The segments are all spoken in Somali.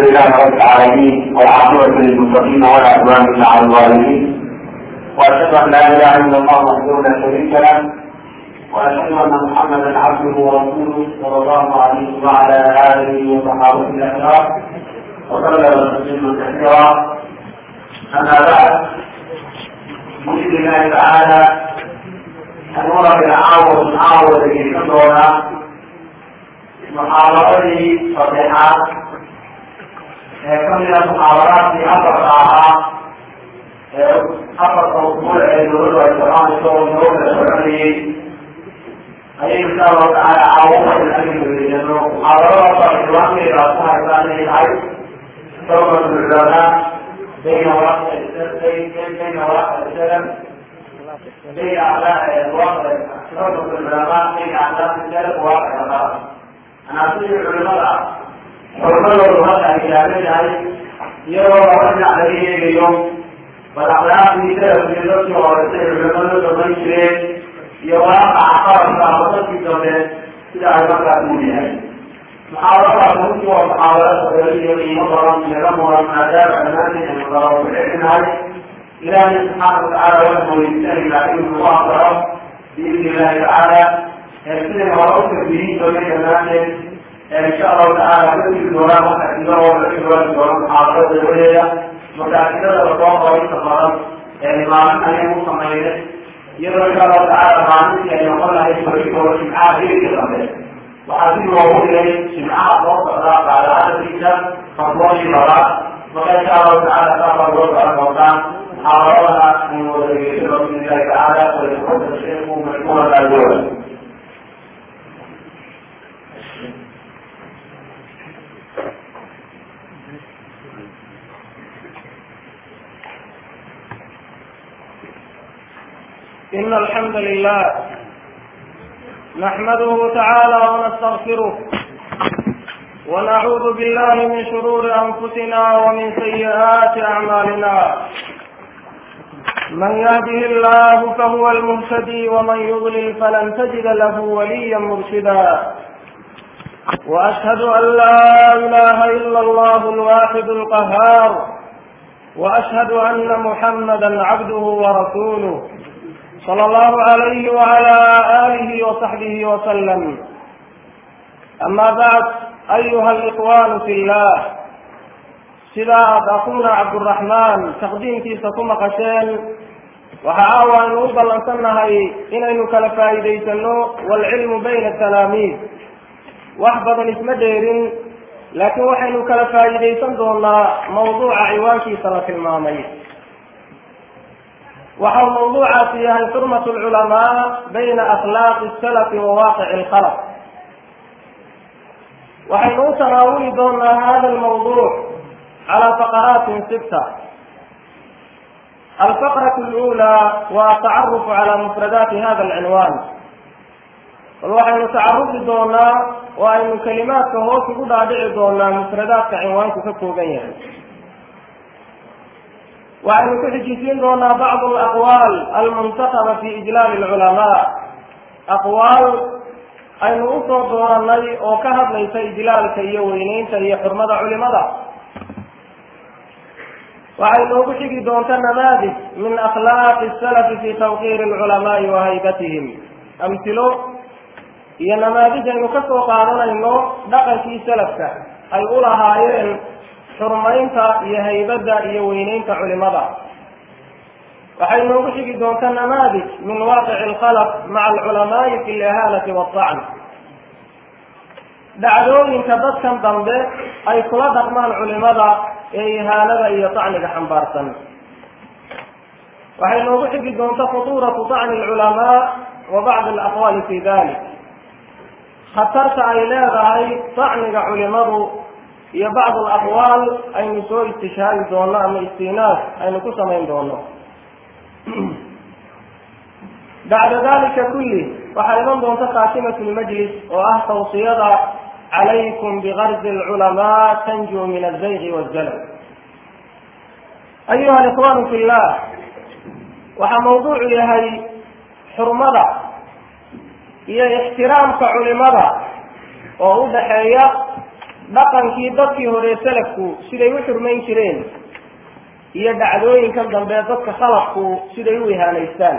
لله رب العالمين والعاقبة للمتقين ولا عدوان إلا على الظالمين وأشهد أن لا إله إلا الله وحده لا شريك له وأشهد أن محمدا عبده ورسوله صلى الله عليه وعلى آله وصحابته الأكرام وسلم تسليما كثيرا أما بعد بإذن الله تعالى أنور بالعاوة العاوة التي تدعونا محاضرته صحيحة كم من المحاضرات في أفر ساعة أفر موضوع الدول والقرآن الصور النور الشرعي أي إن شاء الله تعالى عاوة الأمر بالجنة محاضرات الإسلام إلى أصحاب ثاني العيد ثم العلماء بين ورقة بين بين ورقة السلم بين أعلاء الواقع ثم العلماء بين أعلاء السلم وواقع الغرب أنا أقول العلماء حرمته هذا كتابه يرى وأن عليه اليوم والأخلاق في سلف من نفسه ورسول العلماء تضيف يواقع قرن فأخذت في الدولة إلى أن يبقى دونها محاولة ممكن ومحاولة تدريجية نظرا لرمى ما دام أمامنا النظر والعلم هذه إلى أن سبحانه وتعالى وجهه يستهل لكن الله تعالى بإذن الله تعالى يرسل وأوصف به سوريا أمامنا إن شاء الله تعالى كل الدوران وتأكيده والعلم والدوران محاولة الولية متأكدة وطاقة وإستقرار يعني ما من أن يكون صمينة يرى إن شاء الله تعالى ما نسي أن يقول له يشترك وشمعاه في الأمر وحسين وهو إليه شمعاء وقت أخلاق على هذا الكتاب فضوان براء وقال شاء الله تعالى تقبل وضع الموضان حاضرنا من وزير بإذن الله تعالى وليتقدم الشيخ مشكورا الأجوبة إن الحمد لله نحمده تعالى ونستغفره ونعوذ بالله من شرور أنفسنا ومن سيئات أعمالنا من يهده الله فهو المهتدي ومن يضلل فلن تجد له وليا مرشدا وأشهد أن لا إله إلا الله الواحد القهار وأشهد أن محمدا عبده ورسوله صلى الله عليه وعلى آله وصحبه وسلم أما بعد أيها الإخوان في الله sidaa aad akuuna cabduraxmaan taqdiimkiisa ku maqasheen waxa caawa aynu u ballansannahay inaynu kala faa'iidaysano waalcilmu bayna talaamiid wax badan isma dheerin laakiin waxaynu kala faa'iidaysan doonaa mawduuca ciwaankiisa la tilmaamay waxau mawduucaasi yahay xurmat alculamaa bayna akhlaaqi salafi wa waaqici alkhalaq waxaynu u tanaawuli doonaa hada almawduuc على فقرات ستة الفقرة الأولى والتعرف على مفردات هذا العنوان waxaynu tacarufi doonaa oo aynu kalimaadka hoos ugu dhaadhici doonaa mufradaadka cinwaanku ka kooban yahay waxaynu ku xijisiin doonaa bacd alaqwaal almuntakaba fi ijlaal alculamaa aqwaal aynu usoo dooranay oo ka hadlaysa ijlaalka iyo weyneynta iyo xurmada culimada waxay noogu xigi doonta namaadij min akhlaaqi salafi fi tawqiiri alculamaai wa haybatihim amhilo iyo namaadij aynu ka soo qaadanayno dhaqankii salafka ay u lahaayeen xurmaynta iyo haybadda iyo weyneynta culimada waxay noogu xigi doonta namaadij min waaqici alkhalaq maca alculamaai fi lihaanati waatacn dhacdooyinka dadkan dambe ay kula dhaqmaan culimada ee ihaanada iyo tacniga xambaarsan waxay noogu xigi doonta khutuuratu tacni alculamaa wa bacdi alaqwaali fi dalik khatarta ay leedahay tacniga culimadu iyo bacd alaqwaal aynu soo istishhaadi doono ama istinaas aynu ku samayn doono bacda dalika kulli waxaa iman doonta khaatimatu lmajlis oo ah tawsiyada calaykum bigarzi alculamaa tanjuu min azayqi wazalal ayuha alikhwaanu fi llah waxaa mawduucu yahay xurmada iyo ixtiraamka culimada oo u dhaxeeya dhaqankii dadkii hore salafku siday u xurmayn jireen iyo dhacdooyinkan dambe dadka khalafku siday u ihaanaystaan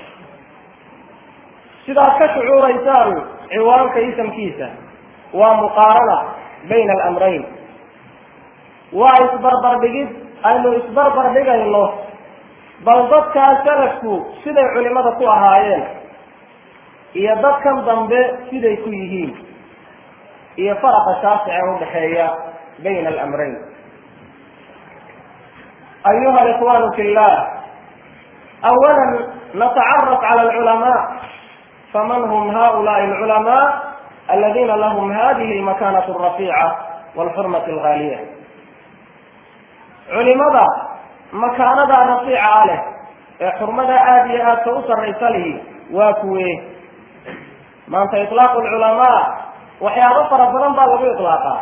sidaad ka shucuuraysaan ciwaanka isamkiisa waa muqaarana bayna alamrayn waa isbarbardhigid aynu isbarbardhigayno bal dadkaa salafku siday culimada ku ahaayeen iyo dadkan dambe siday ku yihiin iyo faraqa shaasice udhaxeeya bayna alamrayn ayuha alikhwanu fi llah awala natacaraf cala alculamaa faman hum haulaai alculamaa aladina lahum hadihi almakanat alrafiica walxurmat algaaliya culimada makaanada rafiica leh ee xurmada aada iyo aadka u sarraysa lihi waa kuwe maanta ilaaqu lculamaa waxyaabo fara badan baa lagu ilaaqaa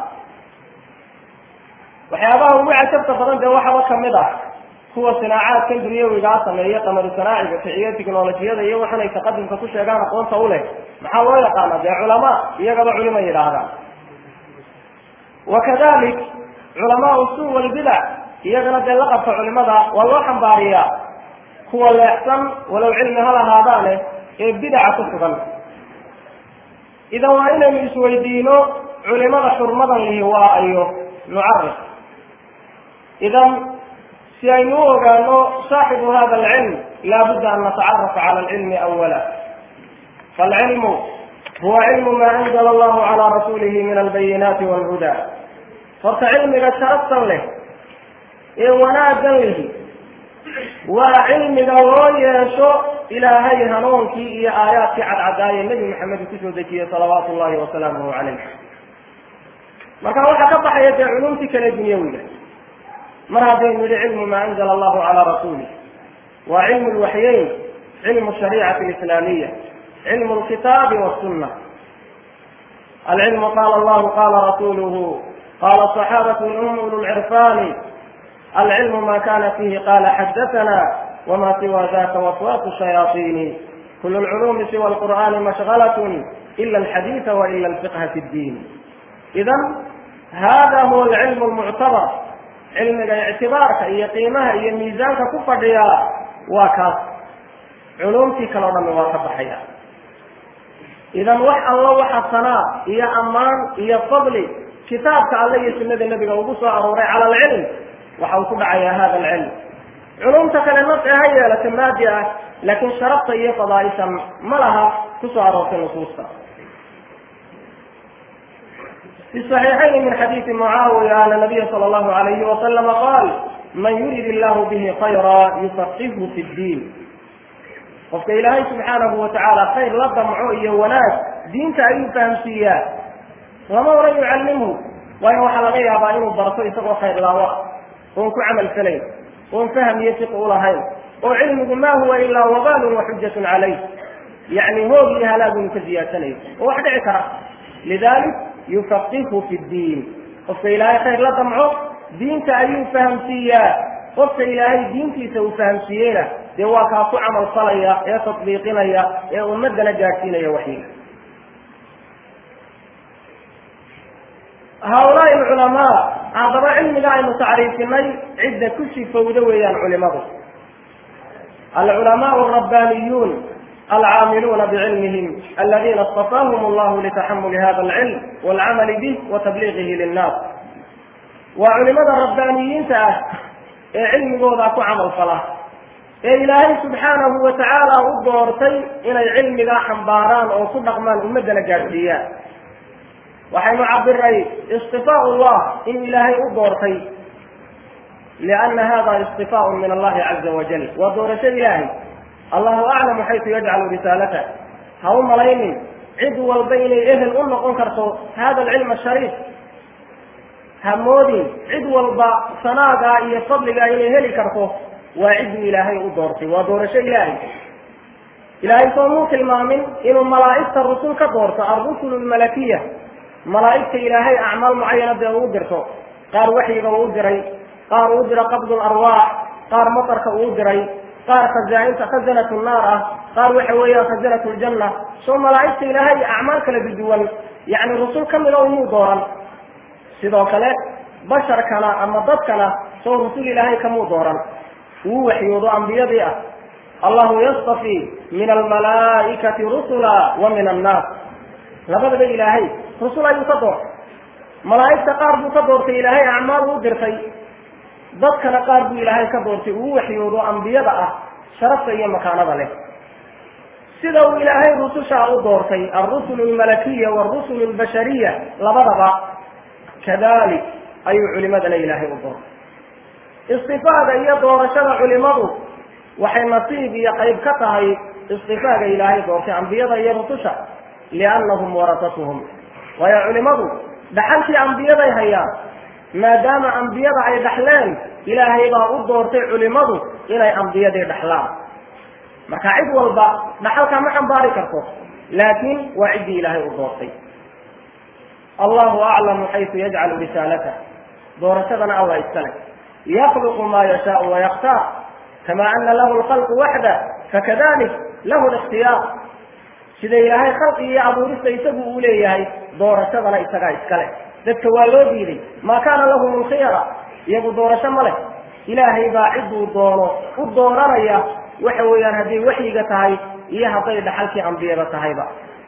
waxyaabaha ugu cajabta badan dee waxaba kamid ah kuwa sinaacaadkan dunyawigaa sameeya qamaru sanaaciga kiciyo technolojiyada iyo waxanay taqadumka ku sheegaan aqoonta u leh maxaa loo yaqaana dee culamaa iyagaba culima yidhaahdaan wakadalik culamaau suu walbidac iyagana dee laqabka culimada waa loo xambaariyaa kuwa leexsan walow cilmi ha lahaadaane ee bidaca ku sugan idan waa inaynu isweydiino culimada xurmadan lihi waa ayo nucarif idan si aynu u ogaano saaxibu hada alcilm laabudda an natacarafa cala alcilmi awala faalcilmu huwa cilmu ma anzala allahu calaa rasuulihi min albayinaati walhuda horta cilmiga sharaftan leh ee wanaaggan lihi waa cilmiga loo yeesho ilaahay hanuunkii iyo aayaadkii cadcadaaye nebi maxamed uu kusoo dejiyey salawaatu llahi wasalaamuhu calayh marka waxaa ka baxaya dee culumtii kale dunyawiga mar haddaynu yihi cilmu maa anzala allahu calaa rasuulih waa cilmu lwaxyeyn cilmu shariicati alislaamiya cilmu lkitaabi wasunna alcilmu qaala allahu qaala rasuluhu qala صaxaabatu hum ulu lcirfani alcilmu ma kana fihi qala xadathana wma siwa daka waswasu shayaطini kul lculumi siwa alqur'ani mashgalat ila alxadiida waila alfiqha fi ddin idan hada huwa alcilmu lmuctabar cilmiga ictibaarka iyo qiimaha iyo miisaanka ku fadhiya waa kaas culumtii kaleo dhami waa ka baxaya idan wax allo waxa sanaa iyo ammaan iyo fadli kitaabka alle iyo sunada nebiga ugu soo arooray cala alcilm waxa uu ku dhacayaa hada alcilm culumta kale nafci ha yeelata maadi ah laakiin sharafta iyo fadaaishan ma laha kusoo aroortay nusuusta في الصحيحين من حديث معاوية أن النبي صلى الله عليه وسلم قال من يرد الله به خيرا يفقهه في الدين qofka ilaahay subxaanahu watacaala khayr la damco iyo wanaag diinta ayuu fahamsiiyaa lama oran yucallimhu waayo waxaa laga yaabaa inuu barto isagoo khayr laawo oon ku camal falayn oon faham iyo fiq ulahayn oo cilmigu ma huwa ilaa wabaalun wa xujatun calayh yacni hoog iyo halaag inu ka ziyaadsanayo oo wax dhici kara lidalik yufaqihu fi ddiin qofka ilaahay khayr la damco diinta ayuu fahamsiiyaa qofka ilaahay diintiisa uu fahamsiiyeyna dee waa kaa ku camal falaya ee tatbiiqinaya ee ummadana gaadhsiinaya waxyiga haulaai alculamaa haddaba cilmiga aynu tacriifinay cidda ku sifowda weeyaan culimadu alculamaau alrabbaaniyuun alcaamiluuna bicilmihim aladina اstafaahum allahu litaxamuli hada alcilm walcamali bih wa tabliiqihi linnaas waa culimada rabbaaniyiinta ah ee cilmigooda ku camal fala ee ilaahay subxaanahu watacaala u doortay inay cilmigaa xambaaraan oo ku dhaqmaan ummaddana gaadhsiiyaan waxaynu cabiray istifaau llah in ilaahay u doortay lianna hada istifaaun min allahi caza wajal waa doorasho ilaahay allahu aclamu xaytu yajcalu risaalata ha u malaynin cid walba inay ehel u noqon karto hada alcilm ashariif hamoodin cid walba sanaagaa iyo fadligaa inay heli karto waa cidduu ilaahay u doortay waa doorasho ilaahay ilaahay soomuu tilmaamin inuu malaa'igta rusul ka doorto alrusul lmalakiya malaa'igta ilaahay acmaal mucayana dee uu dirto qaar waxyiga uu diray qaar uu diro qabdu larwaax qaar matarka uu diray qaar khazaainta khazanatu naar ah qaar waxa weeyaan khazanatu ljanna soo malaa'igta ilaahay acmaal kala duduwan yacni rusul ka mida umuu dooran sidoo kale basharkana ama dadkana soo rusul ilaahay kamuu dooran uu waxyoodo ambiyadii ah allahu yastafii min almalaa'ikati rusula wa min annaas labadaba ilaahay rusul ayuu ka doortay malaa'igta qaar buu ka doortay ilaahay acmaal u dirtay dadkana qaar buu ilaahay ka doortay uu waxyoodo ambiyada ah sharafta iyo makaanada leh sida uu ilaahay rususha u doortay alrusul almalakiya waalrusul albashariya labadaba kadalik ayuu culimadana ilaahay u doortay istifaaga iyo doorashada culimadu waxay nasiib iyo qayb ka tahay istifaaga ilaahay doortay ambiyada iyo rususha liannahum warasatuhum waayo culimadu dhaxalkii ambiyaday hayaan maadaama ambiyada ay dhaxleen ilaahay baa u doortay culimadu inay ambiyadii dhaxlaan marka cid walba dhaxalkaa ma xambaari karto laakiin waa ciddii ilaahay u doortay allahu aclamu xaysu yajcalu risaalatah doorashadana allah iskale yakluqu ma yashaau wayaktaar kama ana lahu lkhalqu waxda fakadalik lahu likhtiyaar sida ilaahay khalqi iyo abuurista isagu uu leeyahay doorashadana isagaa iskale dadka waa loo diiday maa kaana lahum lkhiyara iyagu doorasho ma leh ilaahay baa cidduu doono u dooranaya waxa weeyaan hadday waxyiga tahay iyo hadday dhaxalkii ambiyada tahayba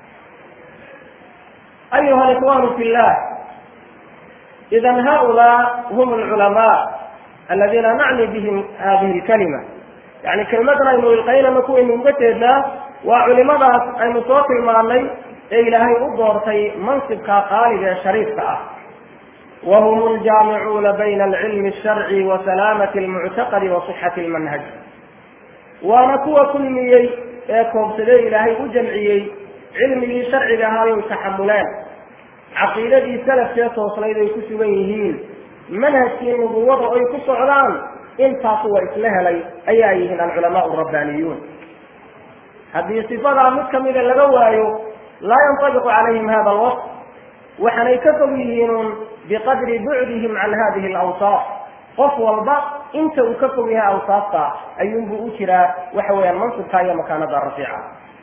ayuha alikhwanu fi llah idan haulaa hum alculamaa aladiina nacni bihim hadihi lkalima yani kelmadan aynu ilqaynana kuwaynu uga jeednaa waa culimadaas aynu soo tilmaanay ee ilaahay u doortay mansibka qaaliga ee shariifka ah wahum ljaamicuuna bayna alcilmi alsharci wa salaamati almuctaqadi wa sixati almanhaj waana kuwa kulmiyey ee koobsadee ilaahay u jamciyey cilmigii sharciga ahaa ay taxamuleen caqiidadii salafkee toosnayd ay ku sugan yihiin manhajkii nubuwada ay ku socdaan intaasu waa isla helay ayaa yihiin alculamaau rabbaaniyuun haddii sifadaa mid kamida laga waayo laa yantabiqu calayhim hada alwasf waxaanay ka fog yihiinun biqadri bucdihim can hadihi alawsaaf qof walba inta uu ka fog yahay awsaafta ayuunbuu u jiraa waxa weeyaan mansibka iyo makaanada rafiica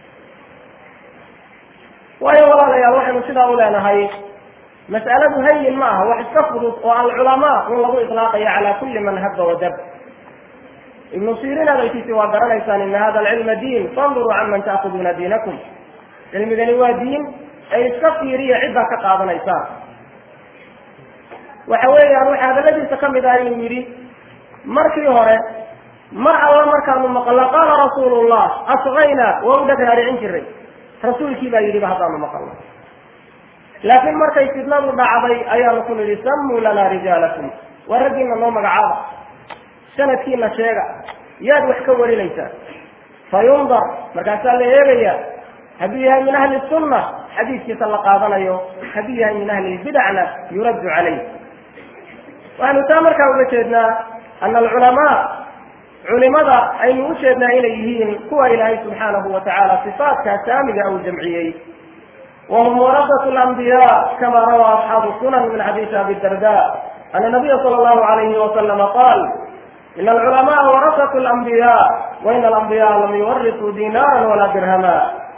waayo walaalayaal waxaynu sidaa u leenahay mas'aladu hayin ma aha wax iska fudud oo alculamaa in lagu ilaaqayo cala kulli man haba wadab ibnu sirin hadalkiisi waa garanaysaan ina hada alcilma diin fanduruu can man ta'kuduuna diinakum cilmigani waa diin ee iska fiiriya ciddaa ka qaadanaysaan waxa weeyaan waxa hadaladiisa kamid ah inuu yidhi markii hore mar alla markaanu maqalno qaala rasuulu llah asqayna waa u dhaghaaricin jiray rasuulkii baa yidhiba haddaanu maqalno laakiin markay fidnadu dhacday ayaanu ku nidhi sammuu lanaa rijaalakum waa raggiina noo magacaaba sanadkiina sheega yaad wax ka warinaysaa fa yundar markaasaa la eegaya hadduu yahay min ahli sunna xadiiskiisa la qaadanayo hadduu yahay min ahli lbidacna yuraddu calayh waxaanu taa markaa uga jeednaa ana alculamaa culimada aynu u jeednaa inay yihiin kuwa ilaahay subxaanahu wa tacaala sifaatkaa saamiga au jamciyey wahum warasatu lambiya kama rawaa asxaabu sunan min xadiisi abi darda ana nabiya sala allahu alayhi wasalama qaal ina alculamaa warasatu lambiya waina alambiyaa lam yuwarisuu dinaaran walaa dirhama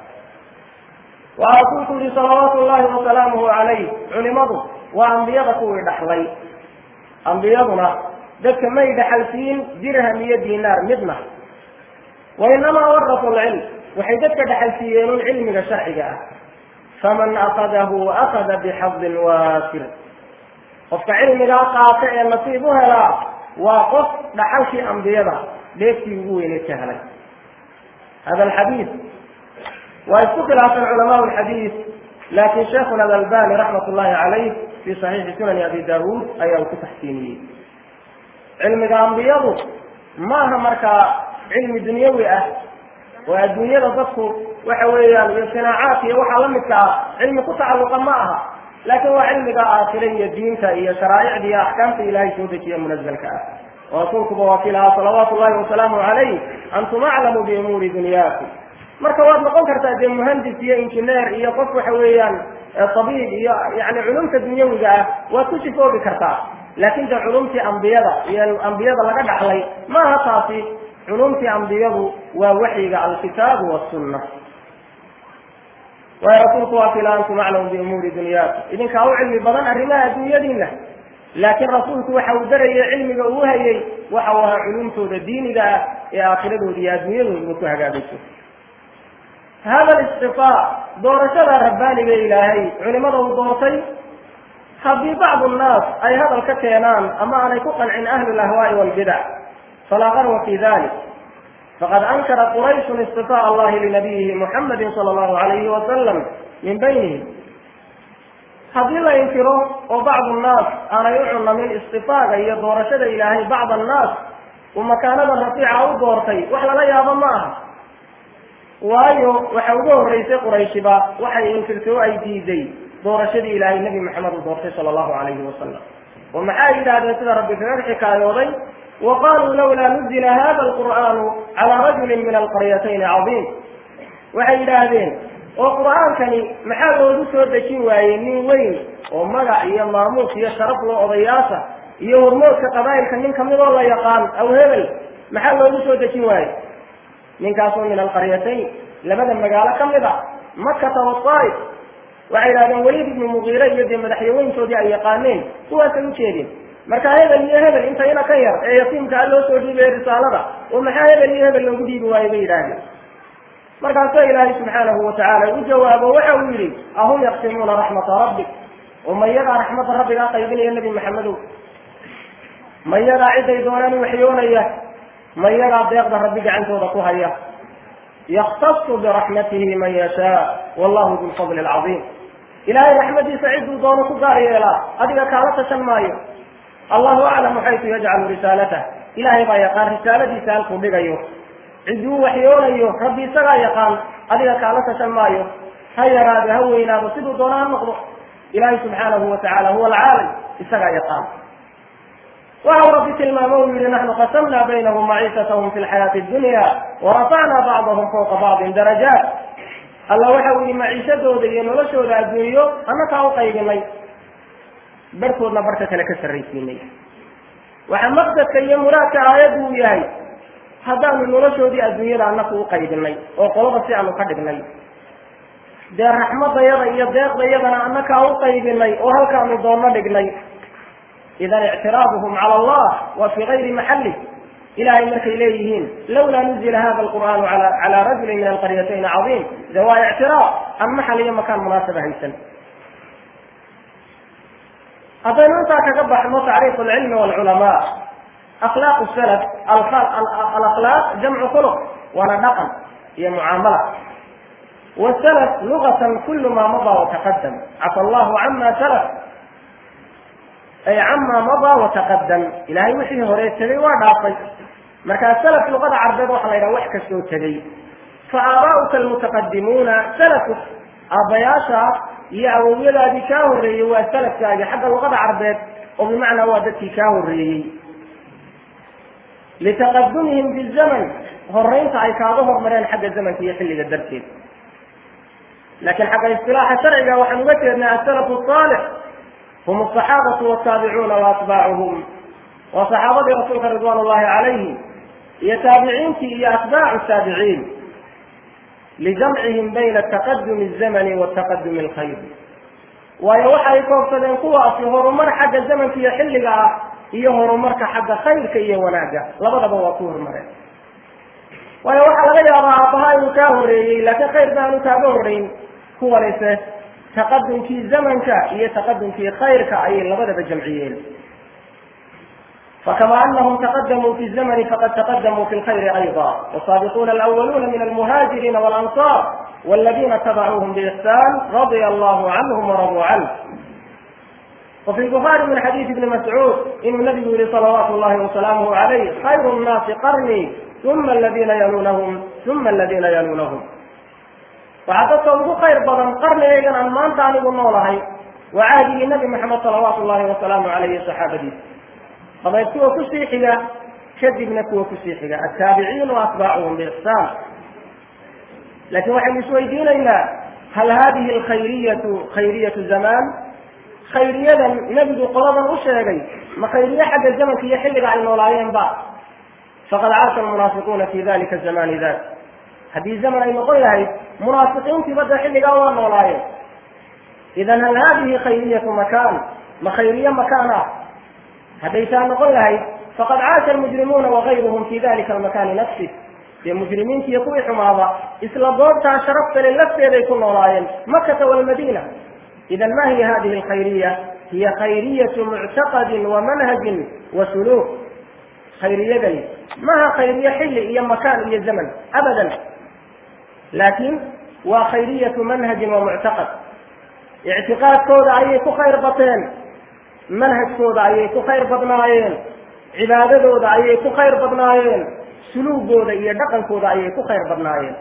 waxaa rasuulku yihi salawaatu llahi wasalaamuhu calayh culimadu waa ambiyada kuwii dhaxlay ambiyaduna dadka may dhaxalsiin dirham iyo dinaar midna wainamaa warasu lcilm waxay dadka dhaxalsiiyeen un cilmiga sharciga ah faman akadahu akada bixadin waafir qofka cilmigaa qaata ee nasiib u helaa waa qof dhaxalkii ambiyada dheeftii ugu weyneyd ka helay hada alxadiid waa isku khilaafeen culamaau lxadiid laakin sheekuna alalbani raxmat ullahi calayh fi saxiixi sunani abi daawuud ayaa uu ku taxsiiniyey cilmiga ambiyadu maaha markaa cilmi dunyawi ah oo adduunyada dadku waxa weeyaan iyo sinaacaadka iyo waxaa lamidka ah cilmi ku tacalluqa ma aha laakin waa cilmiga aakhire iyo diinta iyo sharaa'icda iyo axkaamta ilaahay soo dejiya munazalka ah oo rasuulkuba waa ki lahaa salawaatu llahi wasalaamu calayh antum aclamu biumuuri dunyaakum marka waad noqon kartaa dee muhandis iyo injineer iyo qof waxa weeyaan tabiib iyo yani culumta dunyawiga ah waad ku sifoobi kartaa laakin de culumtii ambiyada iyo ambiyada laga dhaxlay maaha taasi culumtii ambiyadu waa waxyiga alkitaabu wasunna waayo rasuulku waa kila antum aclamu biumuuri dunyaakum idinkaa u cilmi badan arrimaha adduunyadiina laakiin rasuulku waxa uu darayay cilmiga uu hayay waxa uu ahaa culumtooda diiniga ah ee aakhiradooda iyo adduunyadooduba ku hagaagayso hada listifaa doorashada rabbaaniga ilaahay culimada uu doortay haddii bacdu nnaas ay hadal ka keenaan ama aanay ku qancin ahlu lahwaa'i walbidac falaa qarwa fi dalik faqad ankara qurayshun istifaa allahi linabiyihi muxamadi sala allahu alayhi wasalam min baynihim haddii la inkiro oo bacdu nnaas aanay u cunamin istifaaga iyo doorashada ilaahay bacd annaas uu makaanada rafiica u doortay wax lala yaabo ma aha waayo waxa ugu horreysay qurayshiba waxay inkirtay oo ay diiday doorashadii ilaahay nebi maxamed uu doortay sala allahu calayhi wasalam oo maxay yidhahdeen sida rabbi kaga xikaayooday wa qaluu lawlaa nuzila hada alqur'aanu calaa rajulin min alqaryatayni cadiim waxay yidhaahdeen oo qur'aankani maxaa loogu soo dejin waayey nin weyn oo magac iyo maamuus iyo sharaf loo odayaasha iyo hormoodka qabaa'ilka nin kamidoo la yaqaan aw hebel maxaa loogu soo dejin waayey ninkaasoo min alqaryatayn labada magaalo ka mid a makata wasaa'if waxay yidhahdeen weliid ibnu mugiire iyo dee madaxyaweyntoodii ay yaqaaneen kuwaasay ujeedeen marka hebel iyo hebel intayna ka yar ee yatiimkaa loo soo dhiibaya risaalada oo maxaa hebel iyo hebel loogu dhiibi waayo bay yidhaahdeen markaasoo ilaahay subxaanahu watacaala u jawaabo waxa uu yidhi ahum yaqsimuuna raxmata rabbik oo mayadaa raxmadda rabbigaa qaybinaya nebi maxamedow mayadaa ciday doonaan u waxyoonaya mayadaa deeqda rabbi gacantooda ku haya yaktasu biraxmatihi man yashaa wallahu du lfadli alcadiim ilaahay raxmadiisa cidduu doono ku gaar yeelaa adiga kaala tashan maayo allahu aclamu xaytu yajcalu risaalatah ilaahay baa yaqaan risaaladiisa halkuu dhigayo cidduu waxyoonayo rabbi isagaa yaqaan adiga kaala tashan maayo ha yaraado ha weynaado siduu doona ha noqdo ilaahay subxaanahu watacaala huwa alcaalim isagaa yaqaan waxa uu rabbi tilmaamo uu yihi naxnu qasamna baynahum maciisatahum fi lxayaati dunya warafacna bacdahum fawqa bacdin darajaat alla waxa uu yihi maciishadooda iyo noloshooda adduunyo annakaa u qaybinay barhkoodna barhka kale ka sarraysiinay waxa maqsadka iyo muraadka aayaddu uu yahay haddaanu noloshoodii adduunyada annaku u qaybinay oo qolaba si aanu ka dhignay dee raxmadayada iyo deeqdayadana annakaa u qaybinay oo halkaanu doonno dhignay idan ictiraaduhum cala allah waa fii gayri maxalli ilahay markay leeyihiin lawlaa nuzila hada alqur'aanu cala rajulin min alqaryatayn cadiim de waa ictiraad aan maxal iyo makaan munaasaba haysan haddaynu intaa kaga baxno tacriifu alcilmi walculamaa akhlaaq salaf alakhlaaq jamcu khuluq waana dhaqan iyo mucaamala wasalaf lugatan kulu maa madaa wataqadam cafa allahu cama salaf ay camaa madaa wataqadam ilahay wixii hore tegay waa dhaafay markaa salaf luqada carbeed waxaa la yidhaha wax kastoo tegey fa aabaa'uka almutaqadimuuna salafuk aabbayaasha iyo awowyadaadii kaa horreeyey waa salafkaagi xagga luqada carbeed oo bimacnaa waa dadkii kaa horreeyey litaqadumihim fi zaman horeynta ay kaaga hormareen xagga zamanka iyo xilliga darteed laakiin xagga istilaaxa sharciga waxaan uga jeednaa asalafu saalix hum asaxaabatu waltaabicuuna waatbaacuhum waa saxaabadii rasuulka ridwaan ullahi calayhi iyo taabiciintii iyo atbaacu taabiciin lijamcihim bayna taqadumi الzamani wa taqadumi اlkhayr waayo waxay koobsadeen kuwaasi horumar xagga zamanka iyo xilliga ah iyo horumarka xagga khayrka iyo wanaagga labadaba waa ku horumareen waayo waxaa laga yaabaa aabbaha inuu kaa horreeyey laakiin khayr baanu kaaga horreyn kuwanise taqadumkii zamanka iyo taqadumkii khayrka ayay labadaba jamciyeen فكما أنهم تقدموا في الزمن فقد تقدموا في الخير أيضا والسابقون الأولون من المهاجرين والأنصار والذين اتبعوهم بإحسان رضي الله عنهم ورضوا عنه وفي البخاري من حديث ابن مسعود إن النبي صلوات الله وسلامه عليه خير الناس قرني ثم الذين يلونهم ثم الذين يلونهم وعددت ugu khayr badan qarnigaygan aan maanta anigu noolahay waa cahdigii nabi maxamed salawaatu llahi wasalaamu caleyhi saxaabadiisa dabeed kuwa kusii xiga kadibna kuwa kusii xiga attaabiciin wa atbaacuhum biixsaan laakiin waxaynu isweydiinaynaa hal hadihi alkhayriyatu khayriyatu zamaan khayriyadan nebigu qoladan u sheegay ma khayriye xagga zamanka iyo xilliga ay noolaayeen ba faqad caasha almunaafiquuna fi dalika zamani dat haddii zaman ay noqon lahayd munaafiqiintiiba dee xilligaa waa noolaayeen idan hal haadihi khayriyatu makaan ma khayriye makaan ah hadday taa noqon lahayd faqad caasha almujrimuuna wagayruhum fi dalika almakani nafsi dee mujrimiinta iyo kuwii xumaaba isla goobtaa sharaftale lafteeday ku noolaayeen makata walmadina idan ma hiya hadihi alkhayriya hiya khayriyatu muctaqadin wa manhajin wa suluuk khayriyadani maha khayriye xilli iyo makaan iyo zaman abadan laakin waa khayriyatu manhajin wa muctaqad ictiqaadkooda ayay ku khayr bateen manhajkooda ayay ku khayr badnaayeen cibaadadooda ayay ku khayr badnaayeen suluugooda iyo dhaqankooda ayay ku khayr badnaayeen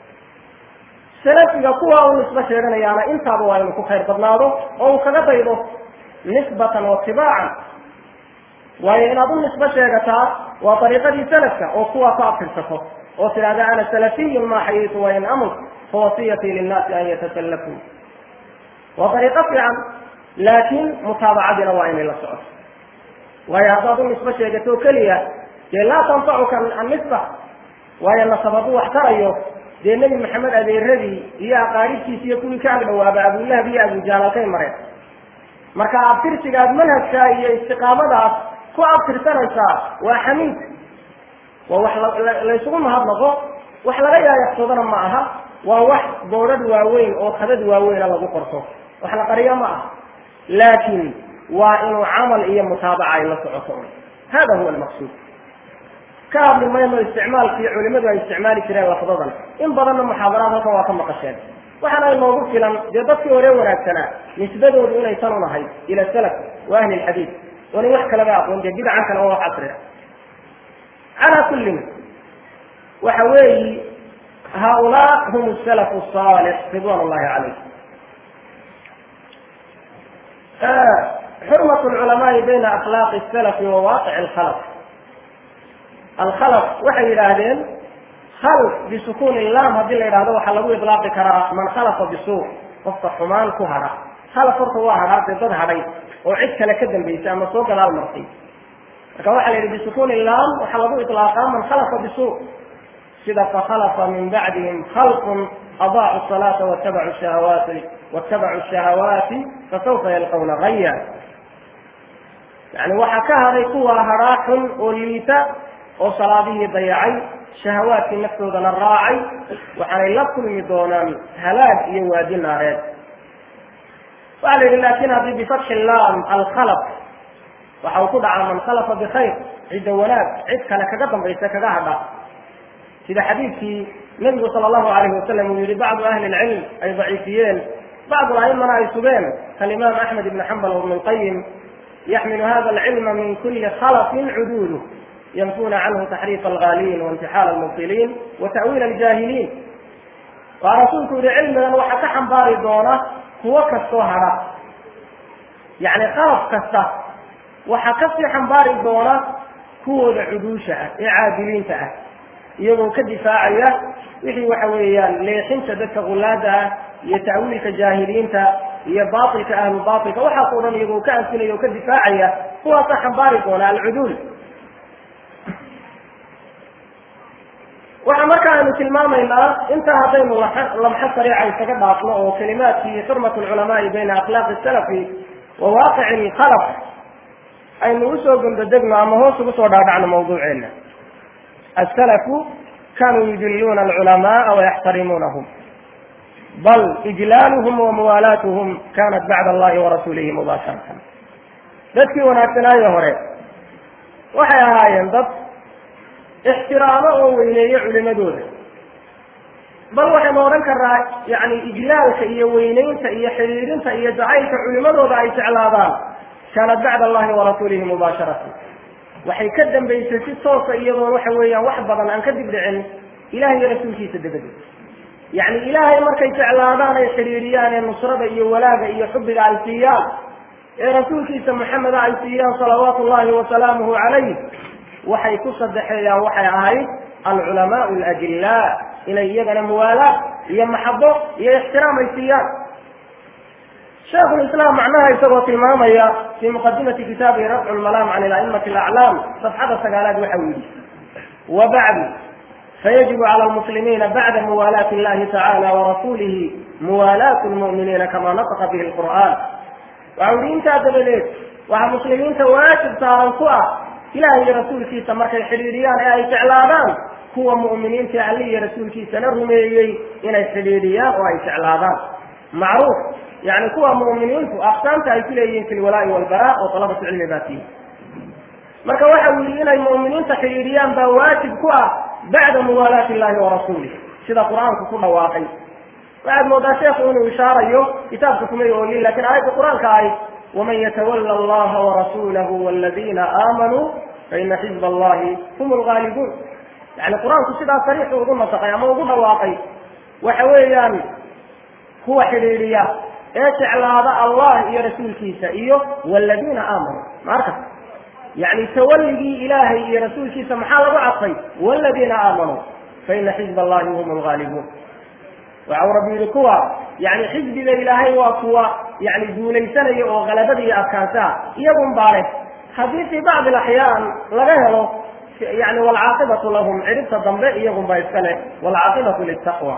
salafiga kuwa uu nisbo sheeganayaana intaaba waa inuu ku khayr badnaado oo uu kaga daydo nisbatan wa tibaacan waayo inaad u nisbo sheegataa waa dariiqadii salafka oo kuwaa ku abtirsato oo tidhahda ana salafiyun maa xayiitu wain amut fawasiyatii linnaasi an yatasallafuu waa dariiqo fiican laakiin mutaabacadiina waa inay la socoto waayo haddaad u nisbo sheegato keliya dee laa tanfacuka annisba waayo nasabadu wax tarayo dee nebi maxamed adeeradii iyo aqaaribtiisi iyo kuwii ka agdhawaaba abulahab iyo abujaalakay mareen marka abtirsigaad manhajka iyo istiqaamadaas ku abtirsanaysaa waa xamiid waa wax laysugu mahadnaqo wax laga yaayaqsoodana ma aha waa wax boodhadh waaweyn oo khadad waaweyna lagu qorto wax la qariyo ma aha laakin waa inuu camal iyo mutaabaca ay la socoto hada huwa almaqsuud ka hadli mayno isticmaalkii culimadu ay isticmaali jireen lafdadan in badanna muxaadaraad halkan waa ka maqasheen waxaana inoogu filan dee dadkii hore wanaagsanaa nisbadoodu inay tan unahay ila salaf wa ahli lxadiid oonay wax kalaba aqoon dee bidcan kale oo wax casri ah calaa kullin waxa weeyi haaulaa hum salafu saalix ridwan ullahi calayh xurmat lculamaai bayna akhlaaqi salafi wa waaqici alkhalaf alkhalaf waxay yidhaahdeen khalf bisukuuni lam haddii la yidhahdo waxaa lagu ilaaqi karaa man khalafa bisuu qofka xumaan ku hadha khalaf horta waa hadhaa dee dad hadhay oo cid kale ka dambaysay ama soo gadaal martay marka waxaa la yidhi bisukuuni lam waxaa lagu ilaaqaa man khalafa bisuu sida fakhalafa min bacdihim khalqun adaacu salaata watabacu shahawaati watabacu shahawaati fasawfa yalqawna gaya yani waxaa ka hadhay kuwa hadhaa xun oo liita oo salaadihii dayacay shahawaadkii naftoodana raacay waxaanay la kulmi doonaan halaag iyo waadi naareed waxaa la yidhi laakin haddii bifatxi lam alkhalaf waxa uu ku dhacaa man khalafa bikhayr cidda wanaag cid kale kaga dambaysa kaga hadha sida xadiidkii nabigu sala allahu alayhi wasalam uu yihi bacdu ahli lcilm ay daciifiyeen bacdu aimana ay sugeen kalimaam axmed ibn xambal wibn lqayim yaxmilu hada alcilma min kuli khalafin cuduulu ynfuna canhu taxriif algaaliin waintixaal almubtiliin wa ta'wiil aljaahiliin waa rasuulku yihi cilmigan waxaa ka xambaari doona kuwo kastoo hadha yani qalab kasta waxaa kasii xambaari doona kuwooda cuduusha ah ee caadiliinta ah iyagoo ka difaacaya wixii waxa weeyaan leexinta dadka gulaada ah iyo ta'wiilka jaahiliinta iyo bailka ahlu bailka waxaas o dhan iyagoo ka anfinaya oo ka difaacaya kuwaasaa xambaari doona alcuduul waxa marka aynu tilmaamaynaa intaa haddaynu lamxo sariica isaga dhaafno oo kalimaadkii xurmat lculamaai bayna akhlaaqi salafi wa waaqici lkhalaf aynu usoo gondodegno ama hoos ugu soo dhaadhacno mawduuceena asalafu kanuu yujiluuna alculamaaa wayaxtarimuunahum bal ijlaaluhum wa muwaalaatuhum kanat bacda allahi warasuulihi mubaasharatan dadkii wanaagsanaayo hore waxay ahaayeen dad ixtiraamo oo weyneeyo culimadooda bal waxaynu odhan karnaa yani ijlaalka iyo weyneynta iyo xidhiidinta iyo jacaylka culimadooda ay jeclaadaan kaanat bacda allahi warasuulihi mubaasharatan waxay ka dambaysay si toosa iyadoo waxa weeyaan wax badan aan ka dib dhicin ilahay iyo rasuulkiisa dabadeed yacni ilaahay markay jeclaadaan ay xidhiidhiyaan ee nusrada iyo walaaga iyo xubbiga ay siiyaan ee rasuulkiisa maxameda ay siiyaan salawaatu llahi wasalaamuhu calayh waxay ku sadexeeyaan waxay ahayd alculamaau alajillaa inay iyagana muwaalaad iyo maxabo iyo ixtiraam ay siiyaan shaikhulislaam macnaha isagoo tilmaamaya fii muqadimati kitaabihi rafcu lmalaam can ilaimati alaclaam safxada sagaalaad waxa uu yidhi wa bacdu fayajibu cala almuslimiina bacda muwaalaati illahi tacala warasuulihi muwaalaatu lmu'miniina kama nataqa bihi lqur'aan waxa uhi intaa dabadeed waxaa muslimiinta waajib saaran ku ah ilaah iyo rasuulkiisa markay xidhiidhiyaan ee ay jeclaadaan kuwa mu'miniinta alli iyo rasuulkiisana rumeeyey inay xidhiidhiyaan oo ay jeclaadaan macruuf yani kuwa mu'miniintu aqsaamta ay ku leeyihiin fi lwalaa'i walbaraa oo talabatu cilmi baa tihi marka waxa uu yihi inay mu'miniinta xidhiidhiyaan baa waajib ku ah bacda muwaalaati illahi warasuulih sida qur-aanku ku dhawaaqay waxaad moodaa sheekhu inuu ishaarayo kitaabka kumay oolin lakin aayadda qur-aanka ahayd waman yatawala allaha warasuulahu waladiina aamanuu faina xizba allahi hum lgaalibuun yani qur-aanku sidaa sariixu ugu nasaqay ama ugu dhawaaqay waxa weeyaan kuwa xidhiidhiya ee jeclaada allah iyo rasuulkiisa iyo waladiina aamanuu ma arka yani tawaligii ilaahay iyo rasuulkiisa maxaa lagu cadfay waladiina aamanuu faina xizba allahi hum lgaalibuun waxa uu rabbi yihi kuwa yani xisbiga ilaahay waa kuwa yani duulaysanaya oo kalabada iyo adkaansaha iyagun baa leh haddii fii bacdi alaxyaan laga helo yani walcaaqibatu lahum cidhibta dambe iyagun baa iska leh walcaaqibatu litaqwa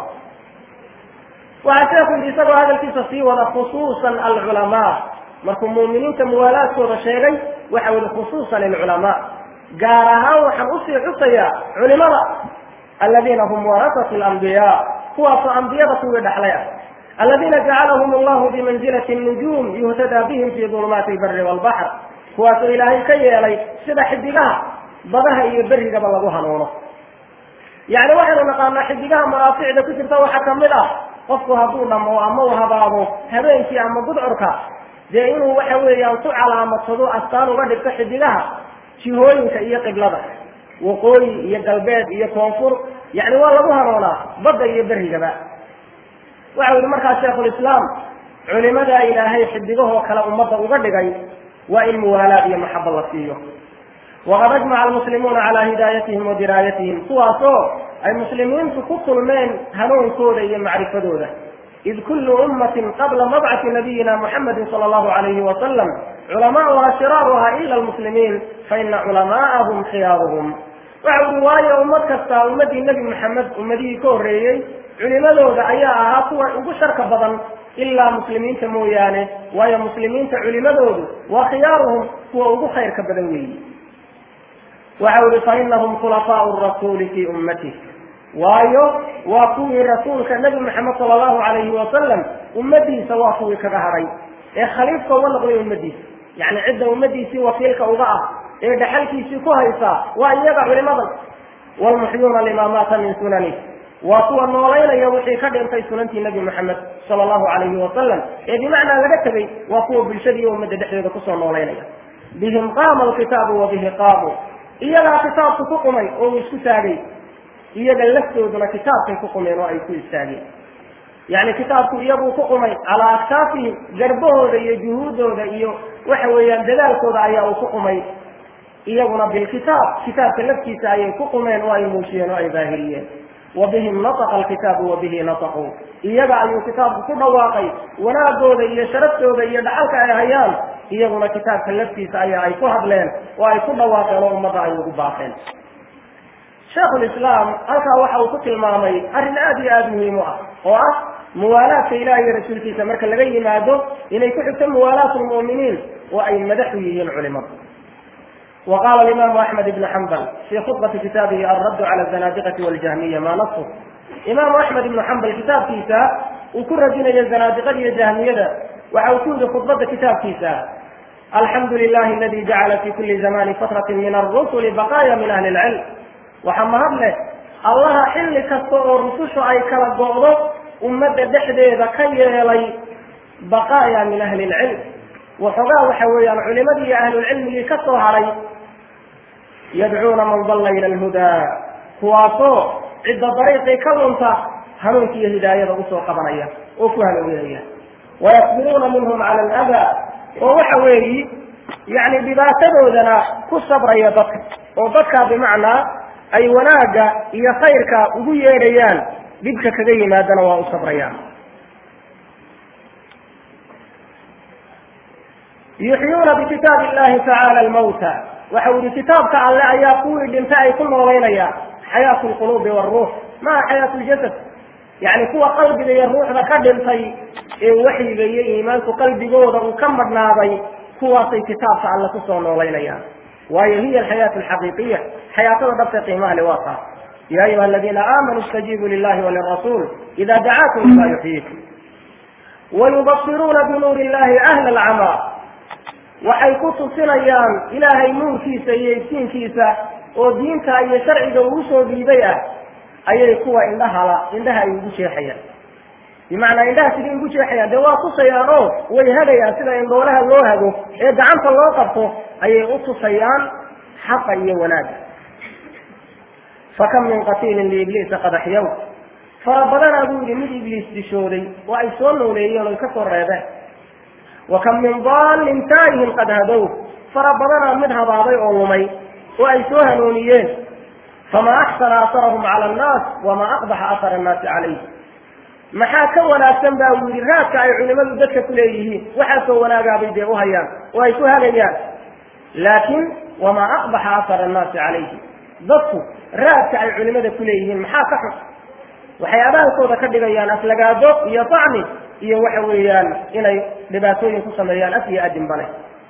waxaa sheeku yidhi isagoo hadalkiisa sii wada khusuusan alculamaa markuu mu'miniinta muwaalaadkooda sheegay waxa yihi khusuusan alculamaa gaar ahaan waxaan usii xusayaa culimada aladiina hum warasatu lambiyaa kuwaasoo ambiyada kuwii dhaxlay ah aladiina jacalahum allahu bimanzilati nujuum yuhtadaa bihim fi dulumaati lbari walbaxr kuwaasoo ilaahay ka yeelay sida xidigaha badaha iyo berigaba lagu hanuuno yani waxaynu naqaanaa xidigaha manaaficda ku jirta waxaa kamid ah qofku hadduu dhamo ama u habaabo habeenkii ama gudcurka dee inuu waxa weeyaan ku calaamadsado astaan uga dhigto xidigaha jihooyinka iyo qiblada waqooyi iyo galbeed iyo koonfur yani waa lagu hanuunaa badda iyo berigaba waxau yihi markaa sheikhulislaam culimadaa ilaahay xidigahoo kale ummadda uga dhigay waa in muwaalaad iyo maxaba la siiyo waqad ajmaca almuslimuuna calaa hidaayatihim wa diraayatihim kuwaasoo ay muslimiintu ku kulmeen hanuunkooda iyo macrifadooda id kullu ummatin qabla mabcati nabiyina muxamedin sala allahu alayhi wasalam culamaauha shiraaruha ila almuslimiin faina culamaa'ahum khiyaaruhum waxa uhi waayo ummad kasta ummadii nebi maxamed ummadihii ka horreeyey culimadooda ayaa ahaa kuwa ugu sharka badan ilaa muslimiinta mooyaane waayo muslimiinta culimadoodu waa khiyaaruhum kuwa ugu khayrka badan weeyi waxa uhi fainahum khulafaau rasuuli fii ummatih waayo waa kuwii rasuulka nebi maxamed sala allahu alayhi wasalam ummadiisa waa kuwii kaga hadhay ee khaliifka uga noqday ummadiisa yani cidda ummadiisii wakiilka uga ah ee dhaxalkiisii ku haysa waa iyaga culimadan wlmuxyuuna lima maata min sunani waa kuwa noolaynaya wixii ka dhintay sunantii nebi maxamed sala allahu alayhi wasalam ee bimacnaa laga tegay waa kuwa bulshadii ummadda dhexdeeda kusoo noolaynaya bihim qaama alkitaabu wa bihi qaamu iyagaa kitaabku ku qumay oo uu isku taagay iyaga laftooduna kitaabkay ku qumeen oo ay ku istaageen yani kitaabku iyaguu ku qumay calaa aktaafihim garbahooda iyo juhuuddooda iyo waxa weeyaan dadaalkooda ayaa uu ku qumay iyaguna bilkitaab kitaabka laftiisa ayay ku qumeen oo ay muujiyeen oo ay daahiriyeen wa bihim nataqa alkitaabu wa bihi nataquu iyaga ayuu kitaabku ku dhawaaqay wanaagooda iyo sharaftooda iyo dhacalka ay hayaan iyaguna kitaabka laftiisa ayaa ay ku hadleen oo ay ku dhawaaqeen oo ummadda ay ugu baaqeen sheikhulislaam halkaa waxa uu ku tilmaamay arrin aada iyo aada muhiim u ah oo ah muwaalaadka ilaah iyo rasuulkiisa marka laga yimaado inay ku xigto muwaalaat lmu'miniin oo ay madaxu yihiin culimadu وqاl الإmam أحmed بن حنbل في خطبة kitaabihi الرad عlى الزناadiqة والجahmiية ma نص imam أحmed بن حنbل kitaabkiisa uu ku radinayo زanaadiqada iyo jahmiyada waxa uu ku yihi khطbada kitaabkiisa alxamdu لlah اladي jacla fi kuli زmani fatraة min الرسل baqاya min أhli الcilm waxa mahad leh allaha xilli kasta oo rusushu ay kala go'do ummadda dhexdeeda ka yeelay baqاya min أhli الcilm waxoogaa waxa weeyaan culimadii iyo ahlulcilmigii ka soo haray yadcuuna man dalla ila alhudaa kuwaasoo cidda dariiqii ka lunta hanuunka iyo hidaayada usoo qabanaya oo ku hanuuninaya wayasbiruuna minhum cala aladaa oo waxa weeyi yani dhibaatadoodana ku sabraya dadka oo dadkaa bimacnaa ay wanaagga iyo khayrka ugu yeedhayaan dhibka kaga yimaadana waa u sabrayaan yuxyuuna bikitaabi illahi tacaala almawta waxa u yihi kitaabka alle ayaa kuwii dhintay ay ku noolaynayaan xayaatu lquluubi waalruux maa xayaatu ljasad yacni kuwa qalbiga iyo ruuxda ka dhintay ee waxyiga iyo iimaanku qalbigooda uu ka madhnaaday kuwaasay kitaabka alle kusoo noolaynayaan waayo hiya alxayaatu alxaqiiqiya xayaatada dhabta qiimaha le waa taas ya ayuha aladiina aamanuu istajiibuu lilahi walirasuul ida dacaakum lima yuxyiikum wayubasiruuna binuuri illahi ahla alcamaa waxay ku tusinayaan ilaahay nuurkiisa iyo iftiinkiisa oo diinta iyo sharciga uu soo dhiibay ah ayay kuwa indhahala indhaha ay ugu jeexayaan bimacnaa indhaha sidai ugu jeexayaan dee waa tusayaan oo way hagayaan sida indhoolaha loo hago ee gacanta loo qabto ayay u tusayaan xaqa iyo wanaagga fakam min qatiilin liibliisa qad axyaw fara badanaa buu yihi mid ibliis dishooday oo ay soo nooleeyeen oy ka soo reebeen wa kam min daalin taayihin qad hadow fara badanaa mid habaabay oo lumay oo ay soo hanuuniyeen famaa axsana asarahum cala annaas wamaa aqbaxa asara annaasi calayh maxaa ka wanaagsan baa uu yihi raadka ay culimadu dadka ku leeyihiin waxaasoo wanaagaabay dee u hayaan oo ay ku hagayaan laakiin wamaa aqbaxa asara annaasi calayhi dadku raadka ay culimada ku leeyihiin maxaa ka xun waxay abaalkooda ka dhigayaan aflagaado iyo tacni iyo waxa weeyaan inay dhibaatooyin ku sameeyaan af iyo adinbale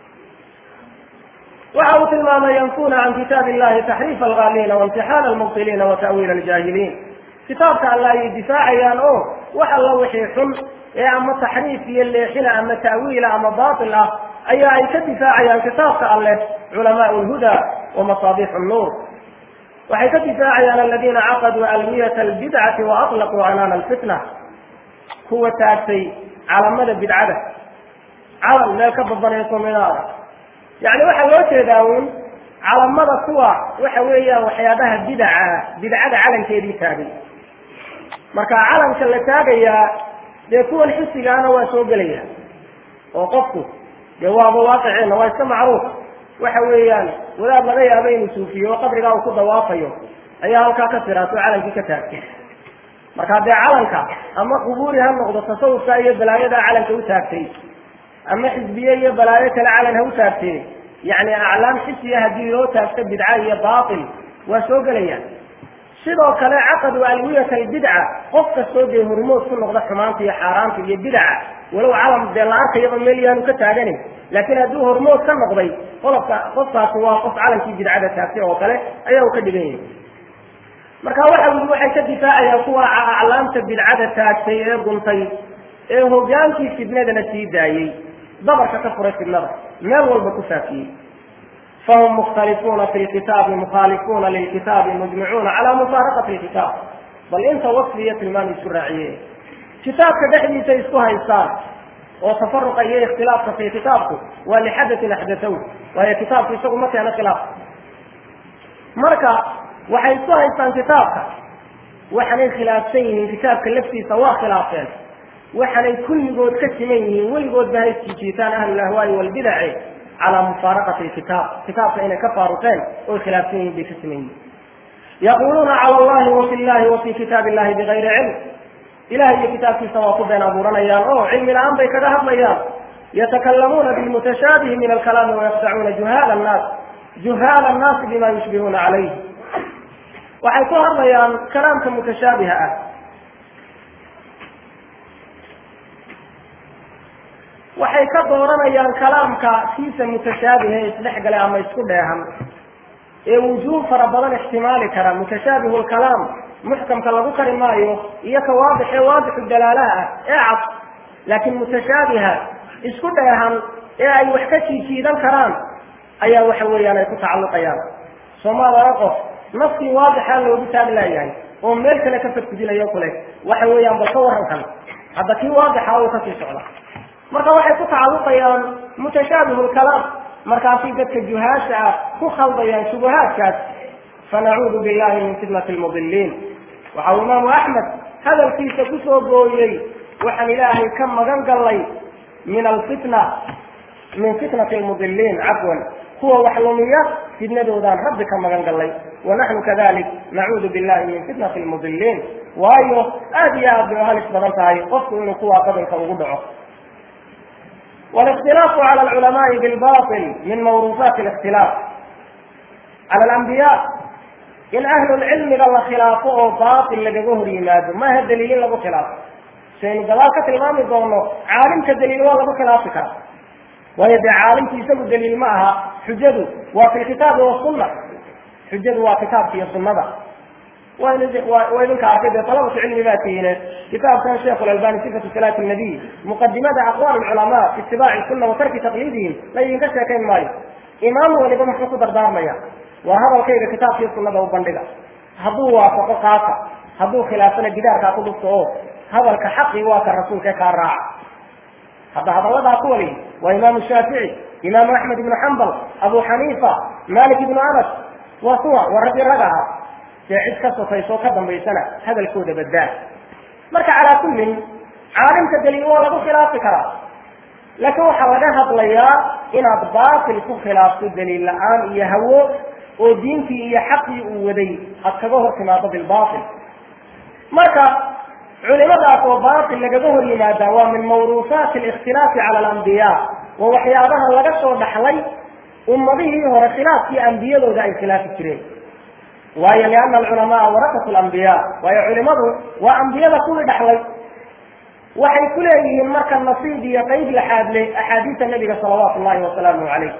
waxa uu tilmaamay yanfuna can kitaab illahi taxriifa algaaliina waimtixaana almubtiliina wa ta'wiila aljaahiliin kitaabka alla ayay difaacayaan oo wax alla wixii xun ee ama taxriif iyo leexina ama ta'wiila ama baatil ah ayaa ay ka difaacayaan kitaabka alleh culamaau lhuda wa masaabixu nnuur waxay ka difaacayaan aladiina caqaduu alwiyata albidcati wa aطlaquu canaana alfitna kuwa taagtay calamada bidcada calam meel ka babanayso minaada yani waxaa loo jeedaa uun calamada kuwa waxa weeyaan waxyaabaha bidaca bidcada calankeedii taagay marka calanka la taagayaa dee kuwan xisigaana waa soo gelaya oo qofku dee waaba waaqiceenna waa iska macruuf waxa weeyaan wadaad laga yaabo inuu suufiyo oo qabrigaa uu ku dawaafayo ayaa halkaa ka tiraasoo calankii ka taagtay marka dee calanka ama qubuuri ha noqdo tasawufka iyo balaayadaa calanka u taagtay ama xisbiye iyo balaayo kale calan ha u taagtee yacni aclaam xisiya haddii loo taagto bidca iyo baatil waa soo gelayaan sidoo kale caqadu alwiyata albidca qof kastoo dee hormood ku noqda xumaanta iyo xaaraanta iyo bidaca walow calam dee la arkayaba meel yaanu ka taaganin laakiin hadduu hormood ka noqday qolobka qofkaasi waa qof calankii bidcada taagtay oo kale ayaa uu ka dhigan yahay marka waxa wii waxay ka difaacayaan kuwa aclaamta bidcada taagtay ee guntay ee hogaankii fidnadana sii daayey dabarka ka furay fidnada meel walba ku faafiyey fahum mukhtalifuuna fi lkitaabi mukhaalifuuna lilkitaabi mujmicuuna calaa mufaaraqati lkitaab bal inta wasfi iyo tilmaam isku raaciye kitaabka dhexdiisa isku haystaan oo tafaruqa iyo ikhtilaafka fi kitaabku waa lixadatin axdatow waayo kitaabku isagu ma keeno khilaaf marka waxay isku haystaan kitaabka waxaanay khilaafsan yihiin kitaabka laftiisa waa khilaafeen waxaanay kulligood ka siman yihiin weligood ba hay jiijiitaan ahlulahwaai walbidaci calaa mufaaraqati lkitaab kitaabka inay ka faaruqeen oy khilaafsan yihiin bay ka siman yihiin yaquluuna cala allahi wa fi llahi wa fi kitaab illahi bigayri cilm ilahay iyo kitaabkiisa waa ku been abuuranayaan oo cilmi la-aan bay kaga hadlayaan yatakalamuuna bilmutashaabihi min alkalaami wayafdacuuna juhaala annaas juhaala annaasi bima yushbihuuna calayh waxay ku hadlayaan kalaamka mutashaabiha ah waxay ka dooranayaan kalaamka kiisa mutashaabihe isdhexgale ama isku dheehan ee wujuuh fara badan ixtimaali kara mutashaabihu lkalaam muxkamka lagu kari maayo iyo ka waadix ee waadixu dalaalaha ah ee cad laakiin mutashaabiha isku dheehan ee ay wax ka jiijiidan karaan ayaa waxa weeyaan ay ku tacalluqayaan soomaalana qof nafkii waadixaa loogu taag laayahay oo meel kale ka fadgudinayo kule waxa weeyaan bal ka warankan hadda kii waadixa uu kasii socda marka waxay ku tacalluqayaan mutashaabihu lkalaam markaasay dadka juhaasha ah ku khaldayaan shubuhaadkaas fanacuudu billahi min fitnati lmudiliin waxa uu imaamu axmed hadalkiisa kusoo gooyey waxaan ilaahay ka magan gallay min alfitna min fitnati lmudiliin cafwan kuwa wax lumiya fitnadoodaan rabbi ka magan gallay wanaxnu kadalik nacuudu billahi min fitnati lmudiliin waayo aada iyo aad bay halis badan tahay qofku inuu kuwaa qadanka ugu dhaco والاختلاف على العلماء بالباطل من موروثات الاختلاف على الأنبياء in ahlulcilmiga la khilaafo oo baatil lagaga hor yimaado maaha daliil in lagu khilaafo saynu gadaal ka tilmaami doono caalimka daliil waa lagu khilaafi karaa waayo dee caalimku isagu daliil ma aha xujadu waa fi lkitaabi wasunna xujadu waa kitaabka iyo sunnada waa idinka arkay dee talabatu cilmi baa tihiine kitaabkan sheekh lalbani sifatu salaati nabiy muqadimada aqwaal culamaa fi itibaaci sunna wa tarki taqliidihim la idinka sheekayn maayo imaam waliba muxuu ku dardaarmaya waa hadalkayga kitaabkiiyo sunnada u bandhiga hadduu waafaqo kaasa hadduu khilaafana gidaarkaa ku dhufto oo hadalka xaqi waa ka rasuulka kaa raaca hadda hadalladaa ku wali waa imaamu shaafici imaamu axmed ibnu xambal abu xaniifa malik ibnu anas waa kuwa waa raggi rag aha dee cid ka sokayso ka dambaysana hadalkooda baddaa marka calaa kullin caalimka daliil waa lagu khilaafi karaa laakiin waxaa laga hadlayaa inaad baatil ku khilaafto daliil la-aan iyo hawo oo diintii iyo xaqii uu waday aad kaga hor timaado bilbaatil marka culimadaas oo baatil lagaga hor yimaadaa waa min mawruufaati alikhtilaafi cala alambiyaa waa waxyaabaha laga soo dhaxlay ummadihii hore khilaafkii ambiyadooda ay khilaafi jireen waayo liana alculamaa warakatu lambiyaa waayo culimadu waa ambiyada kuwii dhaxlay waxay ku leeyihiin marka nasiib iyo qeyb laxaad leh axaadiisa nabiga salawaatu llahi wasalaamu calayh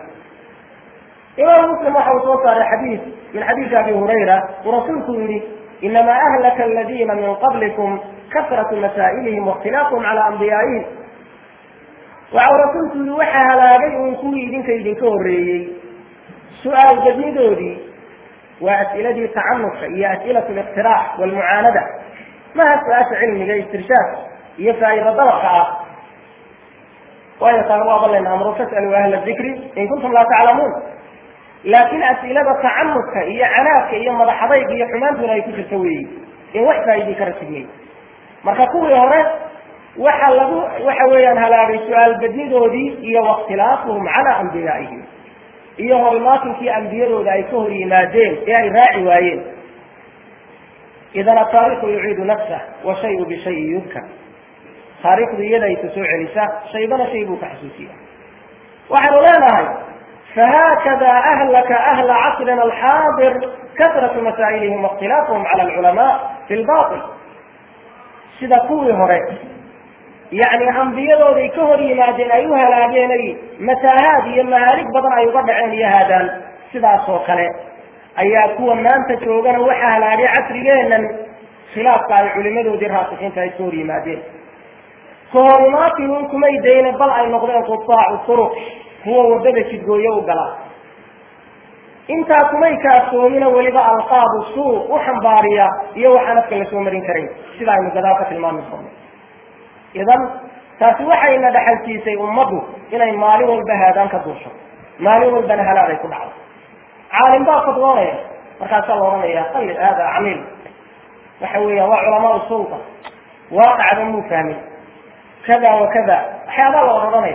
imaam muslim waxa uu soo saaray xadiis min xadiisi abi hurayra uu rasuulku yihi inama ahlaka aladina min qablikum kasratu masaa'ilihim waاkhtilaafuhum cala anbiyaa'ihim waxa uu rasuulku yihi waxa halaagay uun kuwii idinka idinka horreeyey su-aal badnidoodii waa as'iladii tacanuska iyo as'ilatu liqtiraax walmucaanada maha su-aasha cilmiga istirshaad iyo faa'iida dalabka ah waayo taan waaba layna amro fas'aluu ahla dikri in kuntum laa taclamuun laakiin as'ilada tacanuska iyo canaadka iyo madaxadayga iyo xumaantuna ay ku jirto weeyi in wax faa'iidii ka rasigmay marka kuwii hore waxa lagu waxa weeyaan halaagay su-aal badnidoodii iyo wakhtilaafuhum cala anbiyaa'ihim iyo hormaatinkii ambiyadooda ay ka hor yimaadeen ee ay raaci waayeen idan ataariikhu yuciidu nafsah wa shayu bishayin yudkar taariikhdu iyada aysa soo celisa shaybana shay buu ka xasuusiya waxaynu leenahay fahaakada ahlaka ahla casrina alxaadir kasratu masaa'ilihim waاkhtilaafuhum cala alculamaa fi lbatil sida kuwii hore yacni ambiyadooday ka hor yimaadeen ay u halaageenay mataahaad iyo mahaalig badan ay uga dhaceen iyo haadaan sidaas oo kale ayaa kuwa maanta joogana waxa halaagay casrigeenan khilaafka ay culimadoodii raasixiinta ay ka hor yimaadeen kahorimaatihin kumay dayne bal ay noqdeen qutaacu turuq kuwa waddada jidgooyo u gala intaa kumay kaafsoomina weliba alqaabu suu u xambaariya iyo waxaan afka la soo marin karayn sida aynu gadaal ka tilmaami doono idan taasi waxayna dhaxalsiisay ummaddu inay maalin walba haadaan ka duusho maalin walbana halaad ay ku dhacdo caalim baa fadwoonaya markaasaa la odhanaya qalli hada camiil waxa weeya waa culamaa sulta waaqacba muu fahmin kada wa kada waxyaabaa la odhanaya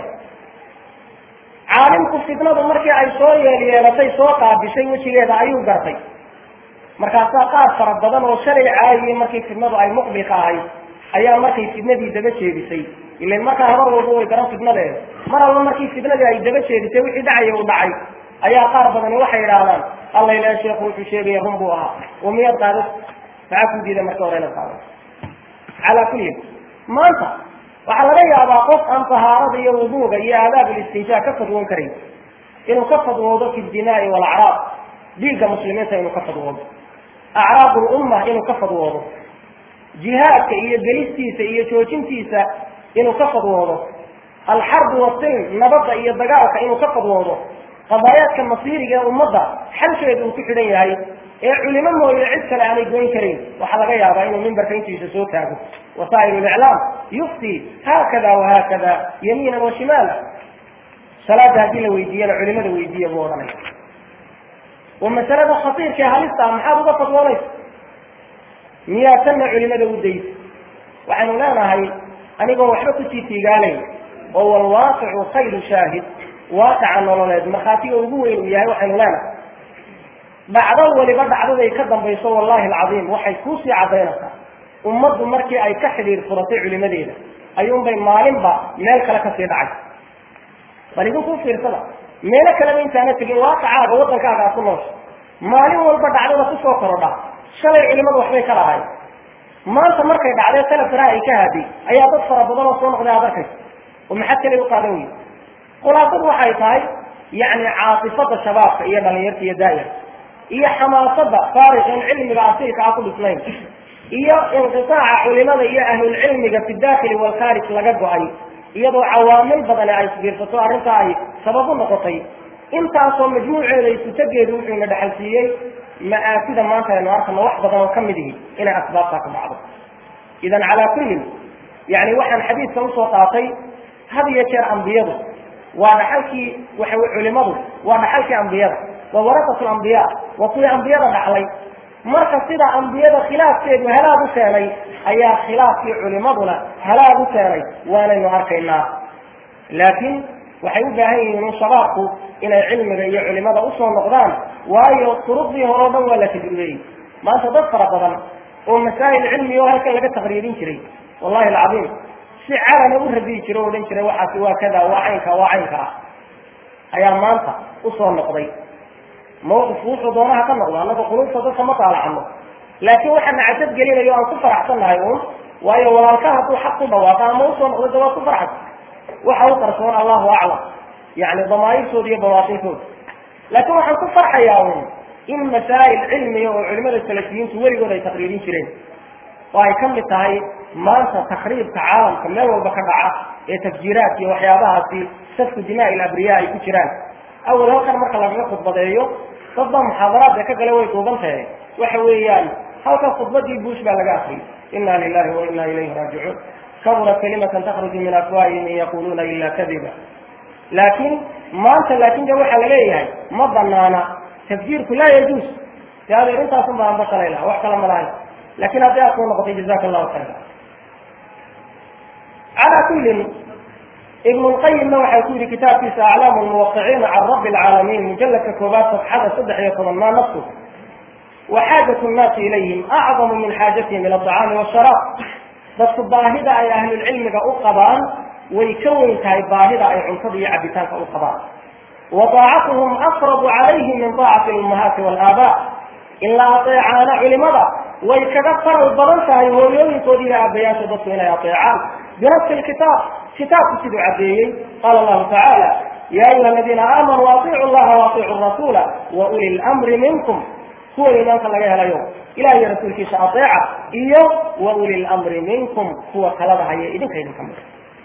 caalimku fitnadu markii ay soo yeelyeelatay soo qaabishay wejigeeda ayuu gartay markaasaa qaar fara badan oo shalay caayiyey markii fitnadu ay muqbilka ahayd ayaa markay fitnadii daba jeedisay ilan markaa habar walba way garan fitnadeeda mar alla markii fitnadii ay daba jeedisay wixii dhacaya uu dhacay ayaa qaar badani waxay idhaahdaan alla ilaha sheekhu wuxuu sheegaya run buu ahaa oo miyaad qaado maxaa ku diida marka hore inaad qaado calaa kullin maanta waxaa laga yaabaa qof aan tahaarada iyo wuduuga iyo aadaab ulistinjaa ka fadwoon karayn inuu ka fadwoodo fi dimaai walacraab dhiigga muslimiinta inuu ka fadwoodo acraab lumma inuu ka fadwoodo jihaadka iyo gelistiisa iyo joojintiisa inuu ka fadwoodo alxarbu wasilm nabadda iyo dagaalka inuu ka fadwoodo qadaayaadka masiiriga ee ummadda xalkeedu uu ku xidhan yahay ee culimo mooye cid kale aanay goyn karin waxaa laga yaabaa inuu mimbarka intiisa soo taago wasaail liclaam yufti haakada wahaakada yamiinan wa shimaala salaada haddii la weydiiyana culimada weydiiya buu odhanaya wa masalada khatiirka ee halista ah maxaad uga fadwoonaysa miyaa tanna culimada u daysa waxaynu leenahay anigoon waxba kusii tiigaalayn oo walwaaqicu khayru shaahid waaqaca nololeed markhaatiga ugu weyn uu yahay waxaynu leenahay dhacdo weliba dhacdaday ka dambayso wallahi alcadiim waxay kuusii caddaynaysaa ummaddu markii ay ka xidhiir furatay culimadeeda ayuunbay maalinba meel kale kasii dhacay bal idinkuu fiirsada meelo kaleba intaana tegin waaqicaaga waddankaaga aad ku noosha maalin walba dhacdada kusoo korodha shalay culimadu waxbay ka lahayn maanta markay dhacdee salafkana ay ka haaday ayaa dad fara badan oo soo noqday aad arkaysa oo maxad kale u qaadan wey khulaasadu waxay tahay yacni caatifada shabaabka iyo dhalinyarta iyo daa'ir iyo xamaasada faariqin cilmiga asiilka aan ku dhisnayn iyo inqitaaca culimada iyo ahlulcilmiga fi daakili walkhaarij laga go-ay iyadoo cawaamil badani ay isbiirsato arrintaa ay sabab u noqotay intaasoo majmuuceeda isutageedu wuxuuna dhexalsiiyey ma'aasida maanta aynu arkano wax badan oo ka mid ihi inay asbaabtaa ku dhacdo idan calaa kullin yani waxaan xadiidka usoo qaatay had iyo jeer ambiyadu waa dhaxalkii waxa culimadu waa dhaxalkii ambiyada waa warasatu ambiya waa kuwii ambiyada dhaxlay marka sida ambiyada khilaafkeedu halaag u keenay ayaa khilaafkii culimaduna halaag u keenay waanaynu arkaynaa laakiin waxay u baahan yihiin in shabaabku inay cilmiga iyo culimada usoo noqdaan waayo turuqdii hore o dhan waa la tajribeeyey maanta dad fara badan oo masaa'il cilmiga oo halkan laga taqriirin jiray wallahi alcadiim si calana u radiyi jira o odhan jiray waxaasi waa kada waa caynka waa caynka ah ayaa maanta usoo noqday mawqifku wuxuu doonaha ka noqdo annaga qulubta dadka ma taalacano laakiin waxaana cajab gelinayo aan ku faraxsannahay uun waayo walaalka hadduu xaq ku dhawaaqo ama usoo noqdo de waa ku farxas waxa u qarsoon allahu aclam yani damaa'irtooda iyo bawaatinkooda laakiin waxaan ku farxayaa uun in masaa'il cilmiga oo culimada salafiyiintu weligood ay taqriirin jireen oo ay ka mid tahay maanta takriibka caalamka meel walba ka dhaca ee tafjiiraat iyo waxyaabahaasi safku dimaa il abriya ay ku jiraan awal halkan marka lagaga khudbadeeyo dad baa muxaadaraadka ka gale way duuban tahay waxa weeyaan halkan khudbadii buush baa laga akriyay inna lilahi wa inna ilayhi raajicuun kabura kalimatan takhruju min afwaahihim in yaquluuna ila kadiba laakiin maanta laakin de waxaa la leeyahay ma banaana tafjiirku laa yajuus de adeer intaasun baan bakalay laha wax kala ma lahayn lakin hadday aad soo noqotay jazaka allahu khayra calaa kullin ibn lqayimna waxay ku yihi kitaabkiisa aclaamu lmuwaqiciina can rabbi alcaalamiin mujaladka koobaad safxada saddex iyo toban maa nafsu wa xaajatu nnaasi ilayhim acdamu min xaajatihim ila aطacaami washaraab dadku baahida ay ahlulcilmiga u qabaan way ka weyn tahay baahida ay cuntada iyo cabitaanka u qabaan wa taacatuhum aqrabu calayhim min taacati lummahaati walaabaa in la ateecaana culimada way kaga faral badan tahay hooyooyinkoodi iyo aabayaasha dadku inay ateecaan binafsi lkitaab kitaabku siduu caddeeyey qaala allahu tacaala ya ayuha aladiina aamanuu atiicu llaha waatiicu rasuula wa uli lmri minkum kuwa iimaanka laga helayo ilaah iyo rasuulkiisa ateeca iyo wa uli lmri minkum kuwa talada haya idinka idinka mid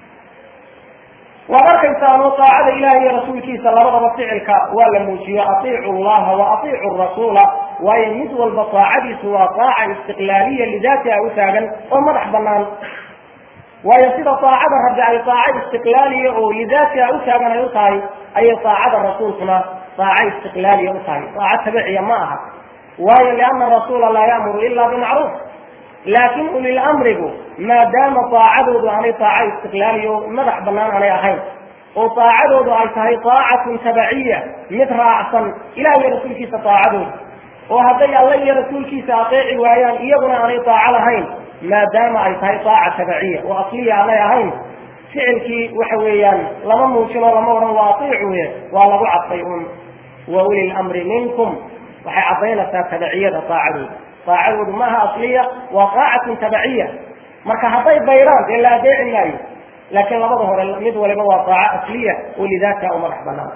waad arkaysaano taacada ilaah iyo rasuulkiisa labadaba ficilka waa la muujiyo atiicu llaha wa atiicu rasuula waayo mid walba taacadiisu waa taaca istiqlaaliya lidaatiha u taagan oo madax banaan waayo sida taacada rabbi ay taaco istiqlaaliya oo lidaatiha u taagan ay u tahay ayay taacada rasuulkuna taaco istiqlaaliya u tahay taaco tabiciya ma aha waayo liana rasuula laa ya'muru ila bimacruuf laakin ulil amrigu maadaama taacadoodu aanay taaco istiqlaaliya oo madax banaan aanay ahayn oo taacadoodu ay tahay taacatun tabaciya mid raacsan ilah iyo rasuulkiisa taacadooda oo hadday alla iyo rasuulkiisa ateeci waayaan iyaguna aanay taaco lahayn maadaama ay tahay taaca tabaciya oo asliya aanay ahayn ficilkii waxa weeyaan lama muujin oo lama odhan waa atiicuye waa lagu cadfay un wa uli lamri minkum waxay caddaynaysaa tabaciyada taacadooda taacadoodu maaha asliya waa taacatun tabaciya marka hadday bayraan dee la adeeci maayo laakiin labada hore mid waliba waa taaco asliya oo lidaatiha u madax banaan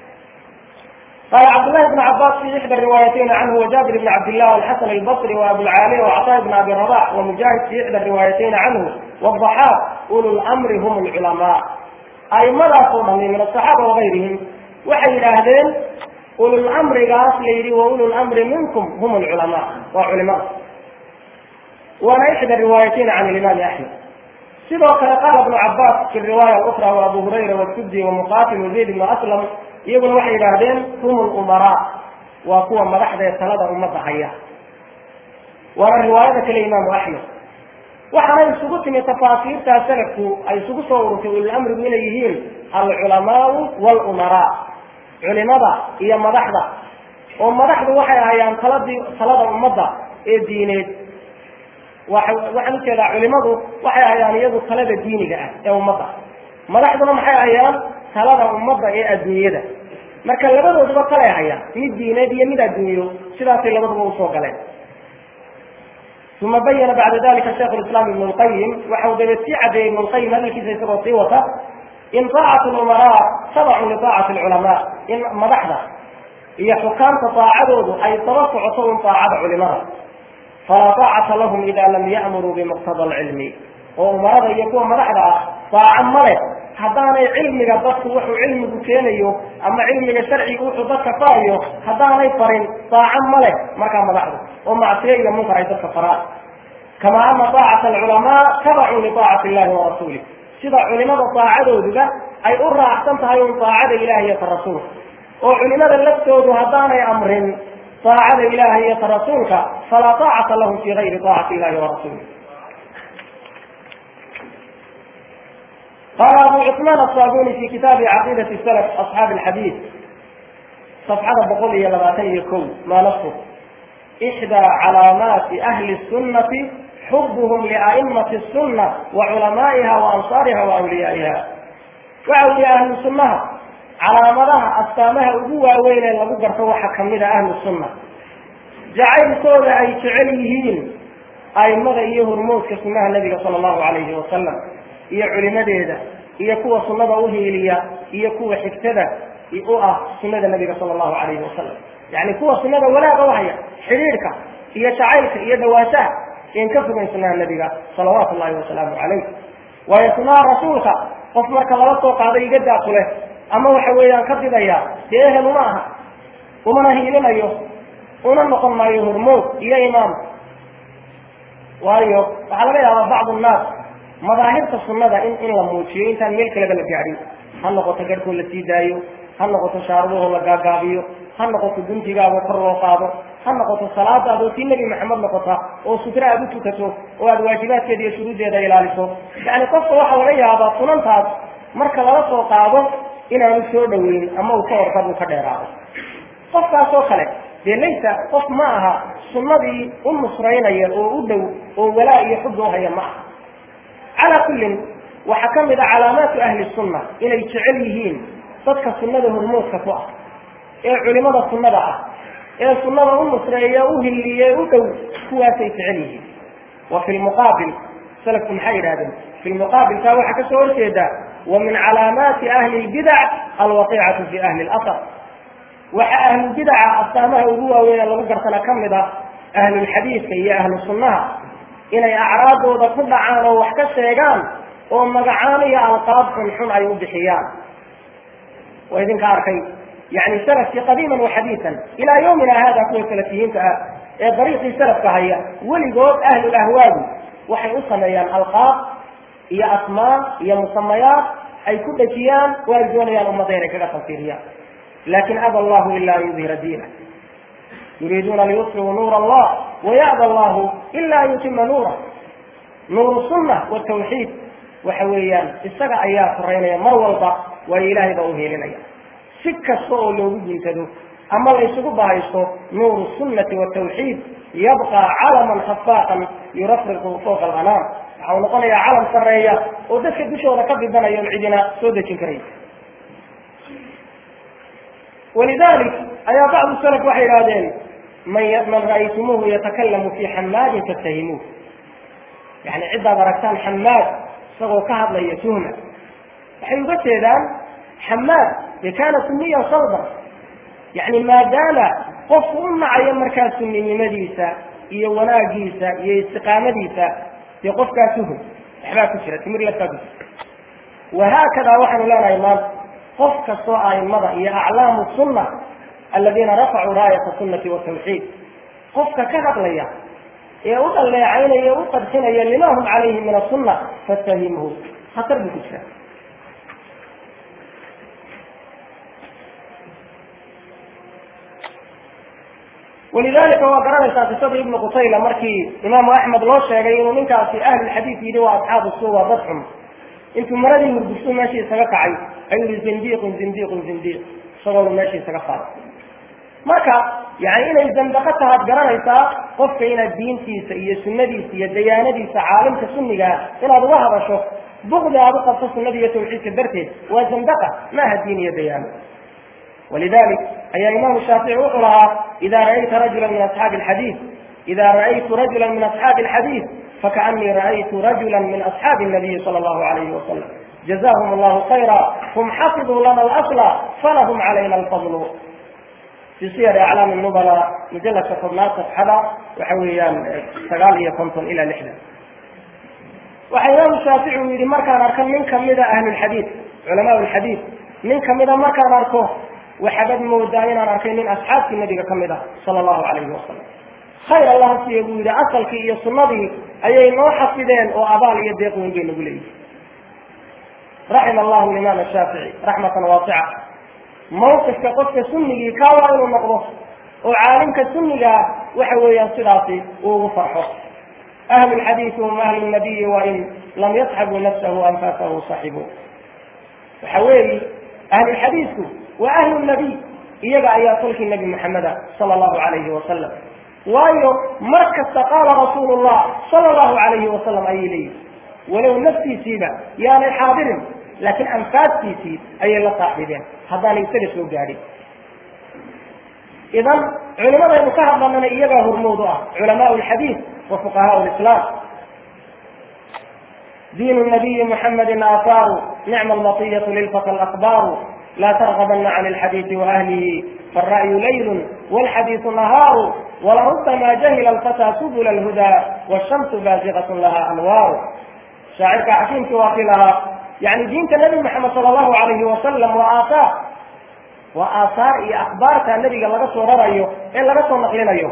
قال عبد الله بن عباس في إحدى الروايتين عنه وجابر بن عبد الله والحسن البصري وأبو العالية وعطاء بن أبي رباح ومجاهد في إحدى الروايتين عنه والضحاك أولو الأمر هم العلماء أي ماذا صوما من الصحابة وغيرهم وحي الأهدين أولو الأمر قاس ليري وأولو الأمر منكم هم العلماء وعلماء وأنا إحدى الروايتين عن الإمام أحمد sidoo kale qaala ibnu cabaas fi riwaaya ukra wa abu hurayra wasudi wamuqatil wazayd ibnu aslam iyaguna waxay yidhaahdeen hum lumaraa waa kuwa madaxda ee talada ummadda haya waana riwaayada kale imaamu axmed waxaana isugu timi tafaasiirtaa salafku ay isugu soo ururtay ulilamrigu inay yihiin alculamaau walumaraa culimada iyo madaxda oo madaxdu waxay ahayaan taladii talada ummadda ee diineed waxaan ujeedaa culimadu waxay ahayaan iyagu talada diiniga ah ee ummadda madaxduna maxay ahayaan talada ummadda ee adduunyada marka labadooduba kalay hayaan mid diineed iyo mid adduunyo sidaasay labaduba usoo galeen uma bayana bacda dalika shaikh lislaam ibnu lqayim waxa uu dabeed sii cadeeyey ibnu lqayim hadalkiisa isagoo sii wata in taacatu lumaraa tabacun litaacati lculamaa in madaxda iyo xukaamta taacadoodu ay daba socoto un taacada culimada falaa taacata lahum ida lam ya'muruu bimuqtada alcilmi oo umarada iyo kuwa madaxda ah taaco male haddaanay cilmiga dadku wuxuu cilmigu keenayo ama cilmiga sharciga wuxuu dadka farayo haddaanay farin taaco male markaa madaxdu oo macsiyo iyo munkar ay dadka faraan kama ana taacata alculamaa tabacun litaacati illahi wa rasuulih sida culimada taacadooduba ay u raacsan tahay un taacada ilahi iyo ta rasuulka oo culimada laftoodu haddaanay amrin taacada ilahi iyo ta rasuulka falaa taacata lahum fi gayri taacati illahi wa rasulih قال أبو عثمان الصابوني في كتاب عقيدة السلف أصحاب الحديث صفحة بقول لباتي يكون ما نصف إحدى علامات أهل السنة حبهم لأئمة السنة وعلمائها وأنصارها وأوليائها وأولياء أهل السنة علامتها أستامها أبوها وين لغو قرطوا حكمنا أهل السنة جعل كودا أي تعليهين أئمة إيه هرموز كسمها النبي صلى الله عليه وسلم iyo culimadeeda iyo kuwa sunnada uhiiliya iyo kuwa xigtada u ah sunada nabiga sala allahu calayhi wasalam yani kuwa sunada wanaaga uhaya xidhiidhka iyo jacaylka iyo dhawaanshaha in ka fogeyn sunaha nabiga salawaatu llahi wasalaamu calayh waayo sunaha rasuulka qof marka lala soo qaado iga daakule ama waxa weeyaan ka didaya dee ehel uma aha umana hiilinayo una noqon maayo hormood iyo imaam waayo waxaa laga yaabaa bacdu nnaas madaahirta sunnada in in la muujiyo intaan meel kaleba la gaadhin ha noqoto garhkoo la sii daayo ha noqoto shaarubahoo la gaagaabiyo ha noqoto guntigaagoo kor loo qaado ha noqoto salaadaadoo tii nebi maxamed noqota oo sutra aad u tukato oo aad waajibaadkeeda iyo shuruuddeeda ilaaliso yacni qofka waxaa laga yaabaa sunantaas marka lala soo qaado inaanu soo dhoweyn ama uu ka orkad uu ka dheeraado qofkaas oo kale dee laysa qof ma aha sunnadii u nusraynaya oo u dhow oo walaa iyo xubba uhaya ma aha calaa kullin waxaa ka mid a calaamaatu ahli sunna inay jecel yihiin dadka sunnada hormoodka ku ah ee culimada sunnada ah ee sunnada u nusreeya u hiliye u dhow kuwaasay jecel yihiin wa fi lmuqaabil salafku maxay yidhahdeen fi lmuqaabil taa waxaa kasoo horjeeda wa min calaamaati ahli lbidac alwaqiicatu fi ahli lasar waxaa ahlulbidaca astaamaha ugu waaweyn ee lagu gartana ka mid ah ahlulxadiidka iyo ahlu sunnaha inay acraadooda ku dhacaan oo wax ka sheegaan oo magacaan iyo alqaab xunxun ay u bixiyaan waa idinka arkay yani salafkii qadiiman wa xadiisan ilaa yawmina hada kuwa salafiyiinta ah ee dariiqii salafka haya weligood ahlul ahwaadu waxay u sameeyaan alqaab iyo asmaa iyo musamayaat ay ku dhejiyaan oo ay doonayaan ummadda inay kaga tanfiiriyaan lakin aba allahu ila an yudhira diina yuriiduuna liyusfiruu nuur allah waya'ba allahu ila an yutima nuura nuuru sunna watawxiid waxa weeyaan isaga ayaa koreynaya mar walba waayo ilaahay baa u heelinaya si kasta oo loogu guntado ama la isugu bahaysto nuuru sunnati watawxiid yabqa calaman khafaaqan yurafriqu fawqa alanaam waxa uu noqonayaa calam sareeya oo dadka dushooda ka bidanayo on cidina soo dejin karay walidalik ayaa bacdu salaf waxay idhahdeen man man ra'aytumuuhu yatakalamu fi xamaadin fattahimuuh yani ciddaad aragtaan xamaad isagoo ka hadlaya tuhma waxay uga jeedaan xamaad de kaana suniyan salban yani maadaama qofku u nacayo markaa suninimadiisa iyo wanaagiisa iyo istiqaamadiisa dee qofkaa tuhum waxbaa ku jira timir laftaa ku jira wahaakada waxaanu leenahay maanta qof kastoo aimada iyo aclaamu sunna aladiina rafacuu raayata sunnati watawxiid qofka ka hadlaya ee u dhaleecaynaya u qadxinaya lima hum calayhi min asunna fatahimhu khatar buu ku jira walidalika waa garanaysaa qisada ibnu qutayla markii imaamu axmed loo sheegay inuu ninkaasi ahlulxadiid yidhi waa asxaabu su waa dad xun intuu maradii murgusuu meeshii isaga kacay ayuu yihi zindiiqun zindiiqun zindiiq isagoonu meeshii isaga faaray marka yani inay zandaqo tahaad garanaysaa qofka inaad diintiisa iyo sunnadiisa iyo dayaanadiisa caalimka sunnigaa inaad uga hadasho bukdi aad u qabto sunnada iyo tawxiidka darteed waa zandaqa maaha diin iyo dayaano walidalik ayaa imaamu shaafici wuxuu lahaa ida ra'ayta rajula min asxaabi alxadiid ida ra'aytu rajula min asxaabi alxadiid fakaanii ra'aytu rajula min asxaabi nabiyi sala allahu alayhi wasalam jazahum allahu khayra hum xafiduu lana alasla falahum calayna alfadlu fi siyar aclaam nubala mujaladka tobnaad safxada waxa weeyaan sagaal iyo konton ilaa lixdan waxa imaamu shaafici uu yidhi markaan arko nin kamida ahlulxadiid culamaa lxadiid nin kamida markaan arko waxaabad moodaa inaan arkay nin asxaabtii nabiga ka mid ah sala allahu calayhi wasalam khayr allaha siiya buu yidhi asalkii iyo sunnadii ayay noo xafideen oo abaal iyo deeq weyn bay nagu leeyihi raxima allahu imaam shaafici raxmatan waasica mawqifka qofka sunnigii kaa waa inuu noqdo oo caalimka sunnigaa waxa weeyaan sidaasi uu ugu farxo ahlu lxadiidi hum ahlu nabiyi wain lam yasxabuu nafsahu anfasahu saxibuu waxa weeyi ahlulxadiidku waa ahlu nabiy iyaga ayaa kolkii nebi maxameda sala allahu calayhi wasalam waayo mar kasta qaala rasuulu llah sala allahu calayhi wasalam ayay leeyihi walow naftiisiiba yaanay xaadirin laakiin anfaastiisii ayay la saaxiibeen haddaanay isaga soo gaadhin idan culimadaynu ka hadlanana iyagaa hormood u ah culamaau lxadiid wa fuqahaau lislaam diin nabiyi muxamedin aataaru nicma almatiyatu lilfata alakbaaru laa targabana can alxadiidi waahlihi faالra'yu laylu wاlxadiidu nahaaru walarubama jahila alfataa subula alhudaa wاshamsu baasiqat laha anwaaru shaacirka xakiimkii waa kii lahaa yani diinta nebi moxamed sala allahu alayhi wasalam waa aathaar waa aathaar iyo akhbaarta nebiga laga soo rarayo ee laga soo naqlinayo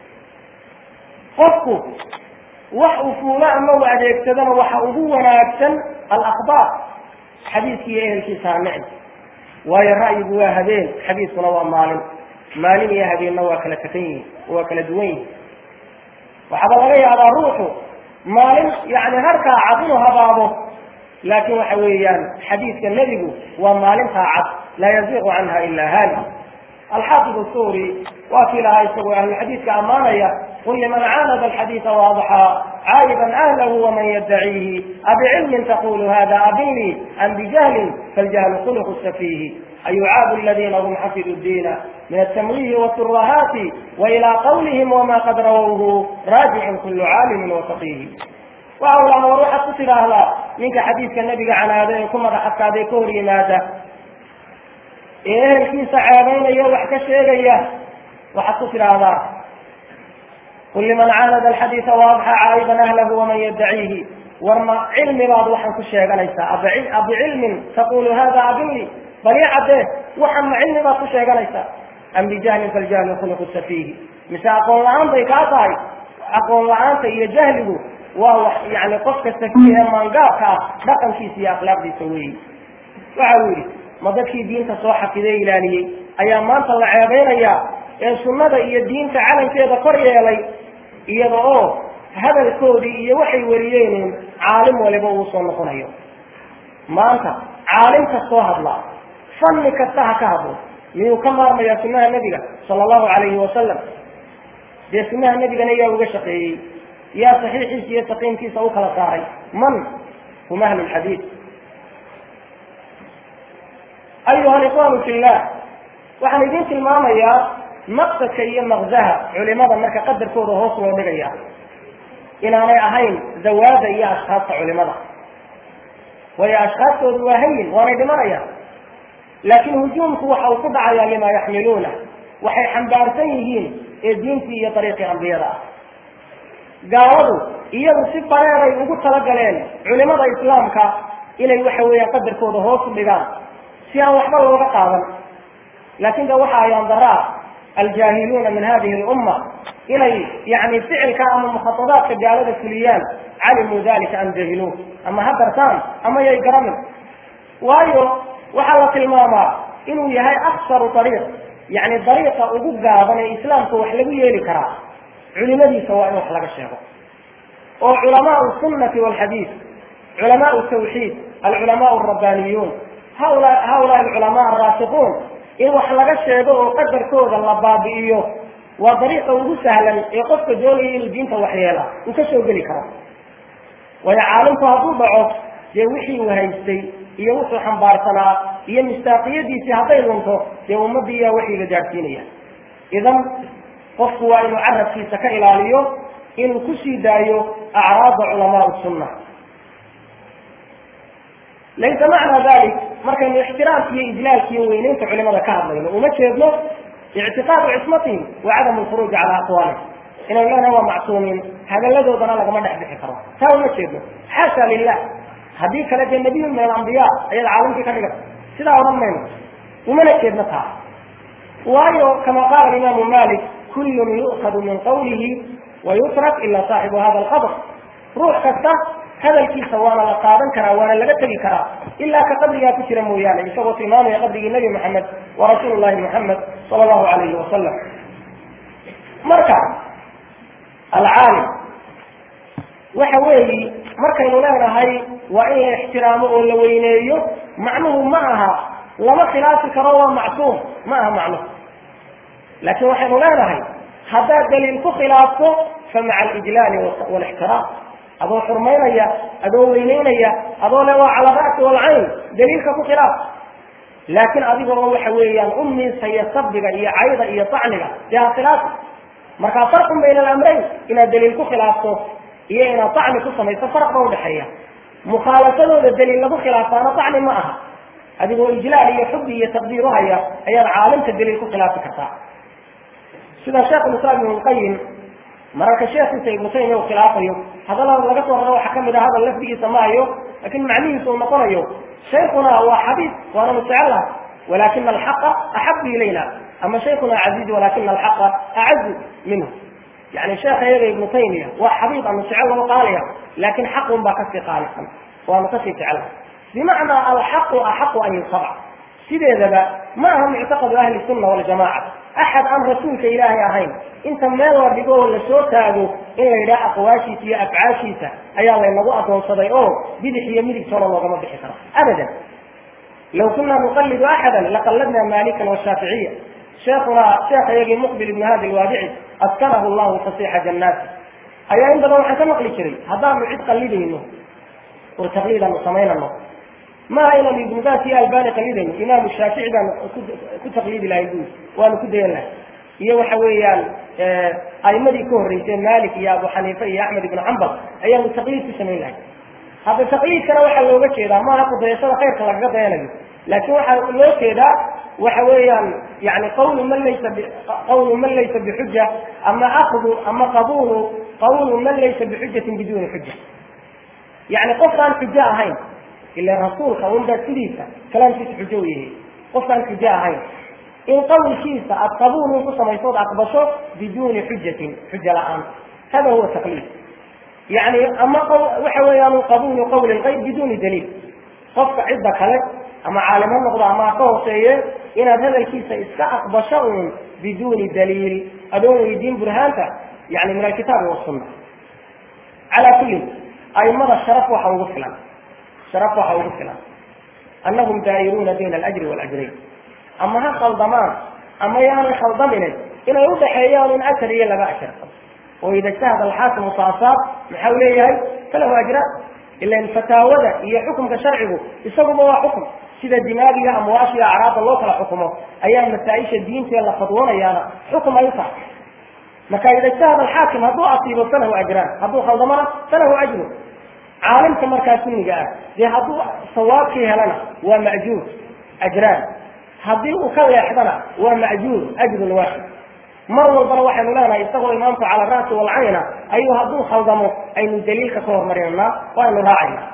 qofku wax uu fuulo ama u adeegsadana waxa ugu wanaagsan alakbaar xadiiskii iyo ehelkiisa ha nicm waayo ra'yigu waa habeen xadiiskuna waa maalin maalin iyo habeenna waa kala takan yihin waa kala duwan yihin waxaaba laga yaabaa ruuxu maalin yani harkaa cad inuu habaabo laakin waxa weeyaan xadiidka nebigu waa maalintaa cad laa yaziiqu canha ila haali alxaafid suri waa kii lahaa isagoo ahluxadiidka ammaanaya qul liman caanada alxadiida waadxaa caayiban ahlahu waman yaddaciihi abicilmin taqulu hada abinlii am bijahlin faljahlu khuluqu safiihi ayucaabu aladina hum xafidu diina min altamwiihi waturahaati wailaa qawlihim wama qad rawawhu raajicun kulu caalimin wafaqiihi waxa u laha war waxaad ku tidhaahdaa ninka xadiidka nebiga canaada ee ku madax adkaaday ka hor yimaada ee ehelkiisa ceebaynaya wax ka sheegaya waxaad ku tidhaahdaa qul liman caanada alxadiida waadxa caayiban ahlahu waman yaddaciihi war ma cilmi baad waxaan ku sheeganaysaa abicilmin taqulu hada abinli bal i caddee waxaan ma cilmi baad ku sheeganaysaa am bijahlin faljahlu khuluqu safiihi mise aqoon la-aan bay kaa tahay aqoon la-aanta iyo jahligu waa wax yani qofka safiih ee maangaabka ah dhaqankiisa iyo akhlaaqdiisa weeyi waxa uu yidhi ma dadkii diinta soo xafidee ilaaliyey ayaa maanta la ceebaynayaa ee sunnada iyo diinta calankeeda kor yeelay iyada oo hadalkoodii iyo waxay wariyeen caalim waliba uu soo noqonayo maanta caalim kastoo hadlaa fanni kasta ha ka hadlo miyuu ka maarmayaa sunnaha nebiga sala allahu calayhi wasalam dee sunnaha nebigana yaa uga shaqeeyey yaa saxiixiisa iyo saqiimkiisa u kala saaray man hum ahlu lxadiid ayuha alikhwaanu fillah waxaan idiin tilmaamayaa maqsadka iyo maqzaha culimada marka qadarkooda hoos loo dhigaya inaanay ahayn dawaada iyo ashkaasta culimada waayo ashkaastoodu waa hayin waanay dhimanayaan laakiin hujuumku waxa uu ku dhacayaa lima yaxmiluuna waxay xambaarsan yihiin ee diintii iyo dariiqii ambiyada ah gaaladu iyagu si bareeray ugu talagaleen culimada islaamka inay waxa weeyaan qadarkooda hoos u dhigaan si aan waxba looga qaadan laakin de waxa ayaan daraa aljaahiluuna min hadihi lumma inay yani ficilka ama mukhaadaadka gaalada fuliyaan calimuu dalika am jahiluun ama ha dartaan ama yay garamin waayo waxaa la tilmaamaa inuu yahay aksaru ariiq yani dariiqa ugu gaaban ee islaamka wax lagu yeeli karaa culimadiisa waa in wax laga sheego oo culamaau sunnati walxadiid culamaau tawxiid alculamaau rabbaniyuun haula haulaa alculamaa araasiquun in wax laga sheego oo qadarkooda la baabi'iyo waa dariiqa ugu sahlan ee qofka doonaya inuu diinta waxyeela uu ka soo geli karo waayo caalimku hadduu dhaco dee wixii uu haystay iyo wuxuu xambaarsanaa iyo mistaaqiyadiisii hadday lunto dee ummaddii yaa waxiga gaadhsiinaya idan qofku waa inuu carabkiisa ka ilaaliyo inuu kusii daayo acraada culamaa sunna laysa macnaa dalik markaynu ixtiraamki iyo ijlaalki iyo weyneynta culimada ka hadlayno uma jeedno ictiqaadu cismatihim wa cadamu lkhuruuji calaa aqwaalihim inaynu leenahay waa macsuumiin hadalladoodana lagama dhex bixi karo taa uma jeedno xaasha lilah haddii kale dee nabiyun min alambiya ayaad caalamkii ka dhigata sidaa odhan mayno umana jeedno taa waayo kama qaala imaamu malik kullun yu'khadu min qawlihi wa yutrak ila saaxibu hada alqabr ruux kasta hadalkiisa waana la qaadan karaa waana laga tegi karaa ilaa ka qabrigaa ku jira mooyaane isagoo tilmaamaya qabrigii nebi maxamed wa rasuul llahi maxamed sala allahu alayhi wasalam marka alcaalim waxa weeyi markaynu leenahay waa in la ixtiraamo oo la weyneeyo macnuhu ma aha lama khilaafi karo waa macsuum ma aha macnuhu laakiin waxaynu leenahay haddaad daliil ku khilaafto fa maca alijlaali walixtiraam adoo xurmaynaya adoo weyneynaya adoo le waa cala ra'si walcayn daliilka ku khilaaf laakiin adigoo waxa weeyaan u miisaya sabiga iyo cayda iyo tacniga dee ha khilaafi markaa farqun bayna alamrayn inaad daliil ku khilaafto iyo inaad tacni ku samayso farq ba udhexeeya mukhaalafadooda daliil lagu khilaafaana tacni ma aha adigoo ijlaal iyo xubi iyo taqdiir uhaya ayaad caalimka daliil ku khilaafi kartaa sida sheekhulislaam ibnu lqayim mararka sheekiisa ibnu taymiya uu khilaafayo hadallada laga soo raro waxaa kamid ah hadal lafdigiisa maayo lakin macnihiisa uu noqonayo shaykuna waa xabiib waananu jecellaha walakina alxaqa axabu ilayna ama shaykuna caziiz walakina alxaqa acazu minhu yani sheekha iyaga ibnu taymiya waa xabiib anu jecel loo qaaliya laakin xaqun baa kasii qaalisan waanu kasii jecelaha bimacnaa alxaqu axaqu an yutabac sideedaba ma aha muctaqadu ahli sunna waljamaca axad aan rasuulka ilaahay ahayn inta meel la dhigo oo lasoo taago in la yidhaha aqwaashiisa iyo afcaashiisa ayaa laynagu adoonsaday oo bidix iyo midigtoona loogama bixi karo abadan law kunaa nuqalidu axada laqalladna malikan washaaficiya sheekuna sheekha iyagii muqbil ibnu hadi lwaadici askanahu llahu fasiixa jannaati ayaa in badan waxaan ka maqli jiray haddaanu cid qalidayno oo taqliidanu samaynano maaha inaanu ibnu baas iyo albani qalidayno imaamu shaafici baanu ku taqliidi lahay buuri waanu ku dayan lahay iyo waxa weeyaan aimadii ka horreysay malik iyo abu xaniifa iyo axmed ibnu cambal ayaanu taqliid ku samayn lahay hadda taqliidkana waxaa looga jeedaa maaha kudayashada khayrka lagaga dayanayo laakin waxaa loo jeedaa waxa weeyaan yani qawlu man laysa qawlu man laysa bixuja ama akdu ama qabulu qawlu man laysa bixujatin biduni xuja yani qofkaan xujo ahayn ila rasuulka unbaa sidiisa kalaamkiisa xujo u yahay qofkaan xujo ahayn in qawlkiisa aad qabuulun ku samaysood aqbasho biduuni xujatin xuja la-aan hada huwa taqliid yani ama waxa weeyaan qabulu qawli lgayr biduuni daliil qofka cidda kale ama caalim ha noqdo ama ha ka hooseeye inaad hadalkiisa iska aqbasho uun biduuni daliil adoon weydiin burhaanta yani min alkitaabi wasunna calaa kullin aimada sharaf waxa ugu filan sharaf waxa ugu filan annahum daa'iruuna bayna alajri waalajrayn ama ha khaldamaan ama yaanay khaldaminin inay udhaxeeyaan in ajar iyo laba ajar oo ida ijtahada alxaakimu faasaab maxau leeyahay falahu ajraan ilan fataawada iyo xukumka sharcigu isaguba waa xukum sida dimaagiga amwaasha iyo acraabda loo kala xukumo ayaa masaa-isha diintae la fadwoonayaana xukum ay u tahay marka ida ijtahada alxaakim hadduu asiibo falahu ajraan hadduu khaldamana falahu ajru caalimka markaa sunniga ah dee hadduu sawaabkii helana waa ma'juur ajraan haddii uu ka leexdana waa ma'juur ajrun waaxid mar walbana waxaynu leenahay isagoo imaamku cala ra'si walcayna ayuu hadduu khaldamo aynu daliilka ka hormarinanaa oo aynu raacayna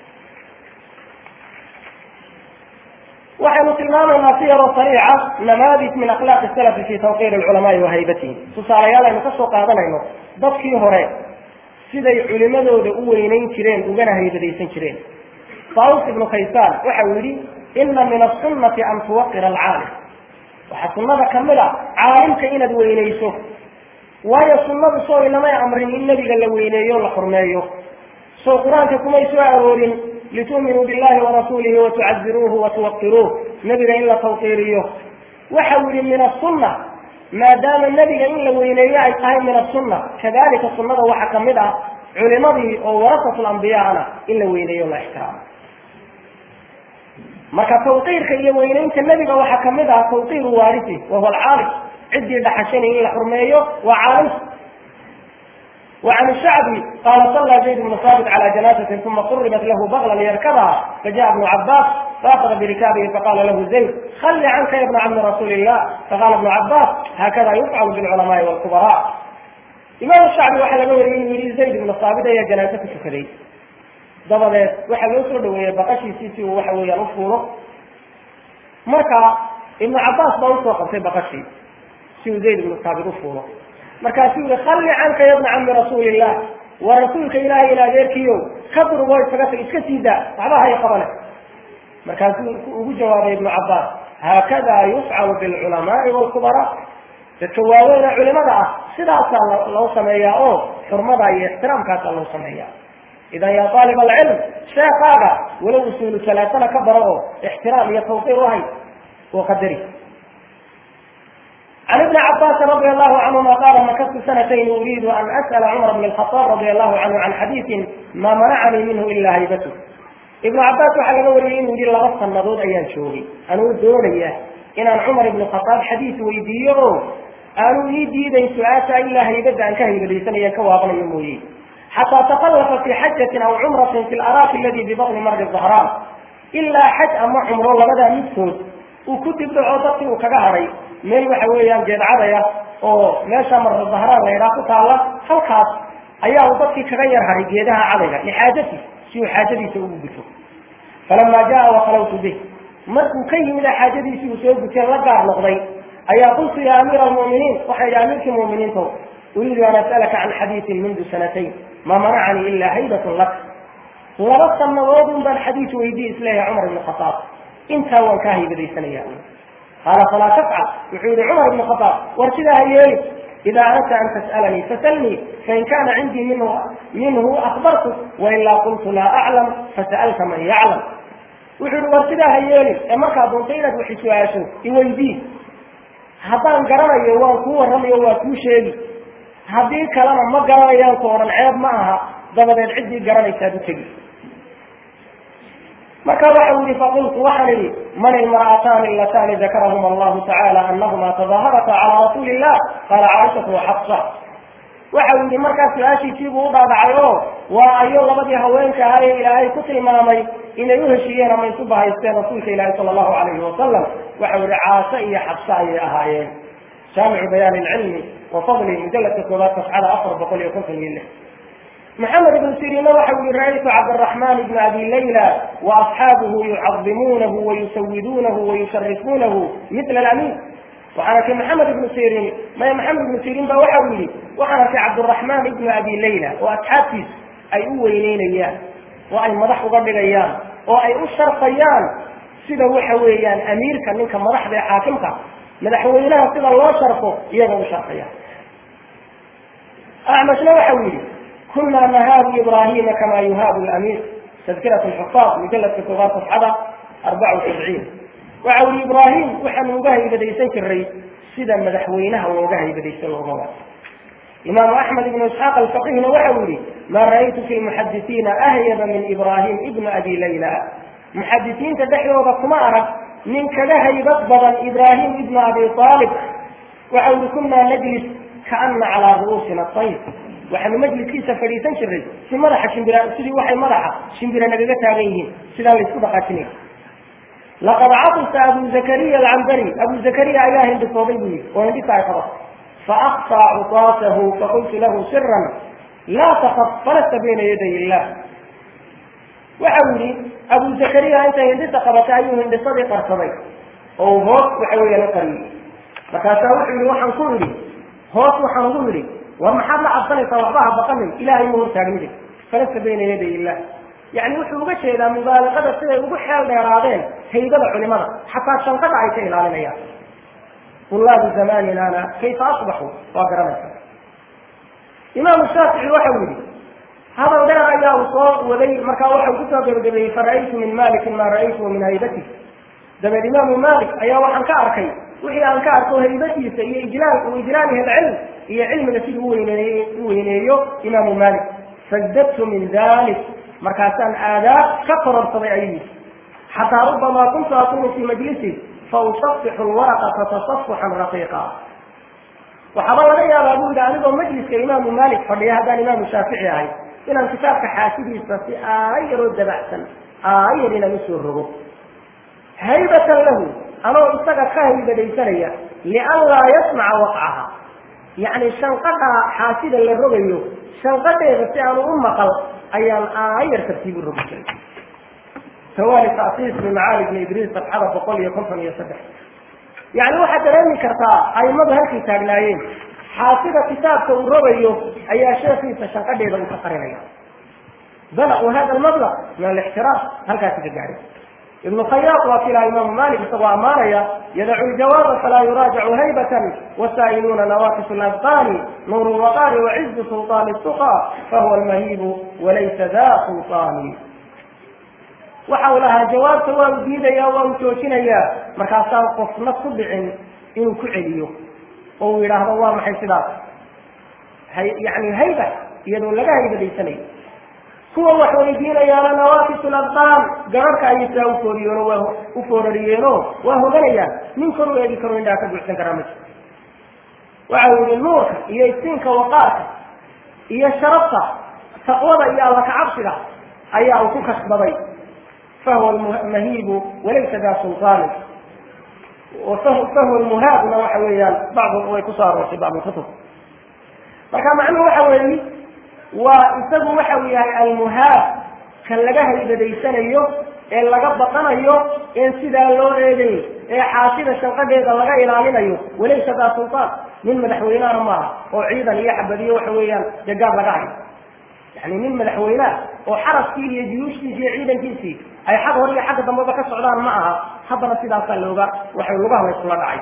waxaynu tilmaamaynaa si yaroo sariica namaadij min akhlaaqi salafi fi tawqiir alculamaai wa haybatihim tusaalayaal aynu ka soo qaadanayno dadkii hore siday culimadooda u weynayn jireen ugana haybadaysan jireen faus ibnu kaysaan waxa uu yidhi ina min asunati an tuwaqira alcaalim waxaa sunnada kamid a caalimka inaad weynayso waayo sunnadu soo inamay amrin in nebiga la weyneeyo o la xurmeeyo soo qur-aanka kumay soo aroorin litu'minuu billahi warasuulihi watucaziruuhu watuwaqiruuh nebiga in la tawqiiriyo waxa uu yihi min asunna maadaama nebiga in la weyneeyo ay tahay min asunna kadalika sunnada waxaa kamid ah culimadii oo warasatu lambiyaana in la weyneeyo o la ixtiraamo marka tawqiirka iyo weynaynta nebiga waxaa kamid ah tawqiiru waarisi wahuwa alcaalim ciddii dhaxashanay in la xurmeeyo waa caalimka وعن الشعبي قال صلى زيد بن ثابت على جنازة ثم قربت له بغلا ليركبها فجاء ابن عباس فأخذ بركابه فقال له زيد خل عنك يا ابن عم رسول الله فقال ابن عباس هكذا يفعل بالعلماء والكبراء إمام الشعبي waxaa laga wariyey inuu yihi zayd ibnu saabit ayaa janaaso ku tukaday dabadeed waxaa loo soo dhaweeyey baqashiisii si uu waxa weeyaan u fuulo marka ibnu cabaas baa usoo qabtay baqashii si uu zayd ibnu saabit u fuulo markaasuu yihi khalli canka ya bna cami rasuulillah waa rasuulka ilaahay in adeerkiyo ka durgo isaga tag iska sii daa waxba hay qabane markaasuu ugu jawaabay ibnu cabaas haakada yufcalu bilculamaai waalkubaraa dadka waaweyne culimada ah sidaasaa loo sameeyaa oo xurmada iyo ixtiraamkaasaa loo sameeyaa idan yaa aalib alcilm sheekaaga walow usuulu salaasana ka baro oo ixtiraam iyo tawqiir uhay oo qadari عن ابن عباس رضي الله عنهما قال مكثت سنتين اريد ان اسال عمر بن الخطاب رضي الله عنه عن حديث ما منعني منه الا هيبته. ابن عباس waxaa laga wariyey inuu yidhi laba sanadood ayaan joogay anuu doonaya inaan cumar ibn khataab xadiis weydiiyo oo aanu ii diidayn su-aasha ilaa haybada aan ka haybadaysanayo ka waabanayo mooye xataa takallafa fi xajatin aw cumratin fi laraaki aladi bibaqni mardi zahraan ilaa xaj ama cumro labadaa midkood uu ku dibdhaco dadkii uu kaga hadhay meel waxa weeyaan jeedcadaya oo meesha marda zahraan la yidhaha ku taalla halkaas ayaa uu dadkii kaga yar hadhay geedaha cadayga lixaajati si uu xaajadiisa ugu guto falama jaa wakhalawtu bih markuu ka yimid xaajadiisii uu soo guteen la gaar noqday ayaa qultu ya amiira almu'miniin waxaa yidhi amiirkii mu'miniinto uriidu an as'alaka can xadiisin mundu sanatayn ma manacanii ilaa haybatun lak laba sanadoodun baan xadiis weydiye isleeyahay cumar ibn khataab intaa waan kaa haybadaysanaya qaala falaa tafcal wuxuu yihi cumar ibn khataab war sidaa ha yeeli إذا أردت أن تسألني فسلني فإن كان عندي منه منه أخبرتك وإلا قلت لا أعلم فسألت من يعلم wuxuu war sidaa ha yeelin ee markaa doonta inaad wax su-aasho iweydii haddaan garanayo waan kuu warramayo waa kuu sheegi haddii kalena ma garanayaan ku odhan ceeb ma aha dabadeed ciddii garanaysaad u tegi marka waxa u yihi faqultu waxaan idhi man ilmar'ataani allatani dakarahuma allahu tacaala anahuma tadaharata calaa rasuuli illah qaala caaishatu waxafsa waxa uu yihi markaa su-aashiisiibuu u dhaadhacay oo waa ayo labadii haweenka ahaa ee ilaahay ku tilmaamay inay u heshiiyeen ama isu bahaysteen rasuulka ilaahi sala allahu calayhi wasalam waxa yihi caasho iyo xabse ayay ahaayeen jaamicu bayaani ilcilmi wa fadli mujaladka koobaad safxada afar boqol iyo konton iyo lix محمد بن سيرين وحول رأيت عبد الرحمن بن أبي ليلى وأصحابه يعظمونه ويسودونه ويشرفونه مثل الأمين وحنا في محمد بن سيرين ما محمد بن سيرين بوحولي وحنا في عبد الرحمن بن أبي ليلى وأصحابه أي أولين إياه وأي مدح قبل أيام وأي أشر قيان سيدا وحويان أمير كان منك مدح بي حاكمك مدحوينها سيدا الله شرفه يغو شر قيان أعمشنا وحولي كنا نهاب إبراهيم كما يهاب الأمير تذكرة الحفاظ مجلد كتبات صفحة 74 وعول إبراهيم وحن وقهي بديسان كالري سيدا مدحوينها وقهي بديسان الغمار إمام أحمد بن إسحاق الفقيه وحولي ما رأيت في المحدثين أهيب من إبراهيم ابن أبي ليلى محدثين تدحيوا بطمارة من كلها يبطبضا إبراهيم ابن أبي طالب وحول كنا نجلس كأن على رؤوسنا الطيب waxaanu majliskiisa fadhiisan jiray si madaxa shimbira sidii waxay madaxa shimbira nagaga taagan yihiin sidaa la isku dhaqaajinaya laqad catisa abu zakariya alcambari abu zakariya ayaa hindhisooday buu yihi oo hindhisa ay qabato faakfaa cutaasahu faqultu lahu siran laa takaf falasta bayna yaday illah waxa uu yihi abu zakariya intay hindhisa qabatay ayuu hindhisadii qarsaday oo hoos waxa weeyaan u qariyey markaasaa wuxuu yihi waxaan ku idhi hoos waxaan ugu idhi war maxaad la cabsanaysaa waxba ha baqanin ilahay ma hortaagnidi falasta bayna yaday illah yani wuxuu uga jeedaa mubaaliqada siday ugu xeel dheeraadeen haybada culimada xataa shanqada ay ka ilaalinayaan tulaabu zamaninana kayfa asbaxuu waa garanaysa imaamu shaafici waxa uu yihi hadal dheer ayaa uu soo waday markaa waxau kusoo gebagabeeyey fara'aytu min malikin maa ra'aytuhu min haybati dabeed imaamu malik ayaa waxaan ka arkay wixii aan ka arko haybadiisa iyo ijlaal ijlaalihi alcilm iyo cilmiga siduu uweyneey u weyneeyo imaamu malik fazdadtu min dalik markaasaan aadaab ka kororsaday ayuu yidhi xataa rubamaa kuntu akunu fii majlisi fausafixu lwaraqa fatasafuxan raqiiqa waxaaba laga yaabaa buu yidhi anigoo majliska imaamu maalik fadhiya haddaan imaamu shaafici ahay inaan kitaabka xaasidiisa si aayaroo dabacsan aayar inaan usoo rogo haybatan lahu anoo isaga ka haybadaysanaya lianlaa yasmaca waqcaha yacni shanqadha xaasida la rogayo shanqadheeda si aanu u maqal ayaan aayar tartiib u rogi jiray tawaali tasiis bimacaali bni idriis sabxada boqol iyo konton iyo saddex yacni waxaad dareemi kartaa aimadu halkay taagnaayeen xaasida kitaabka uu rogayo ayaa sheekiisa shanqadheeda uu ka qarinaya balaquu hada almablaq min alixtiraam halkaasi ka gaadhay ibnu khayaaq waa kilaa imaamu malik isagoo ammaanaya yadacu ljawaaba falaa yuraajacu haybatan wasaa'iluuna nawaqis labqani nuuru lwaqaari wacizu sulطaani suqa fahuwa almahibu walaysa da sulطaani waxa uu lahaa jawaabta waa u diidaya waa u joojinayaa markaasaan qofna ku dhicin inuu ku celiyo oo uu yidhaahdo waa maxay sidaas yani hayba iyadoo laga haybadaysanayo kuwa wax weydiinayaana nawaakisu labqaan gararhka ayay saa ufooriyeenoo waa u foorariyeenoo waa hoganayaan nin kor u eegi karo indhaa ka buuxsan karaa ma jiro waxa uu yihi nuurka iyo iftiinka waqaarka iyo sharafta taqwada iyo alla kacabsiga ayaa uu ku kasbaday fahuwa mahiibu walaysa daa sulطaani fahuwa muhaabna waxa weeyaan bacdu way kusoo aroortay bacd kutub marka macnuhu waxa weeyi waa isagu waxa uu yahay almuhaab kan laga haybadaysanayo ee laga baqanayo een sidaa loo eegay ee xaasida shanqadheeda laga ilaalinayo walaysa daa sulطaan nin madaxweynehana maaha oo ciidan iyo xabadiyo waxa weeyaan dee gaab laga hayo yani nin madaxweyneah oo xaraskii iyo juyuushtiisi iyo ciidankiisii ay xag hor iyo xagga dambeba ka socdaan ma aha haddana sidaasaa looga waxay lugaha laysula dhacay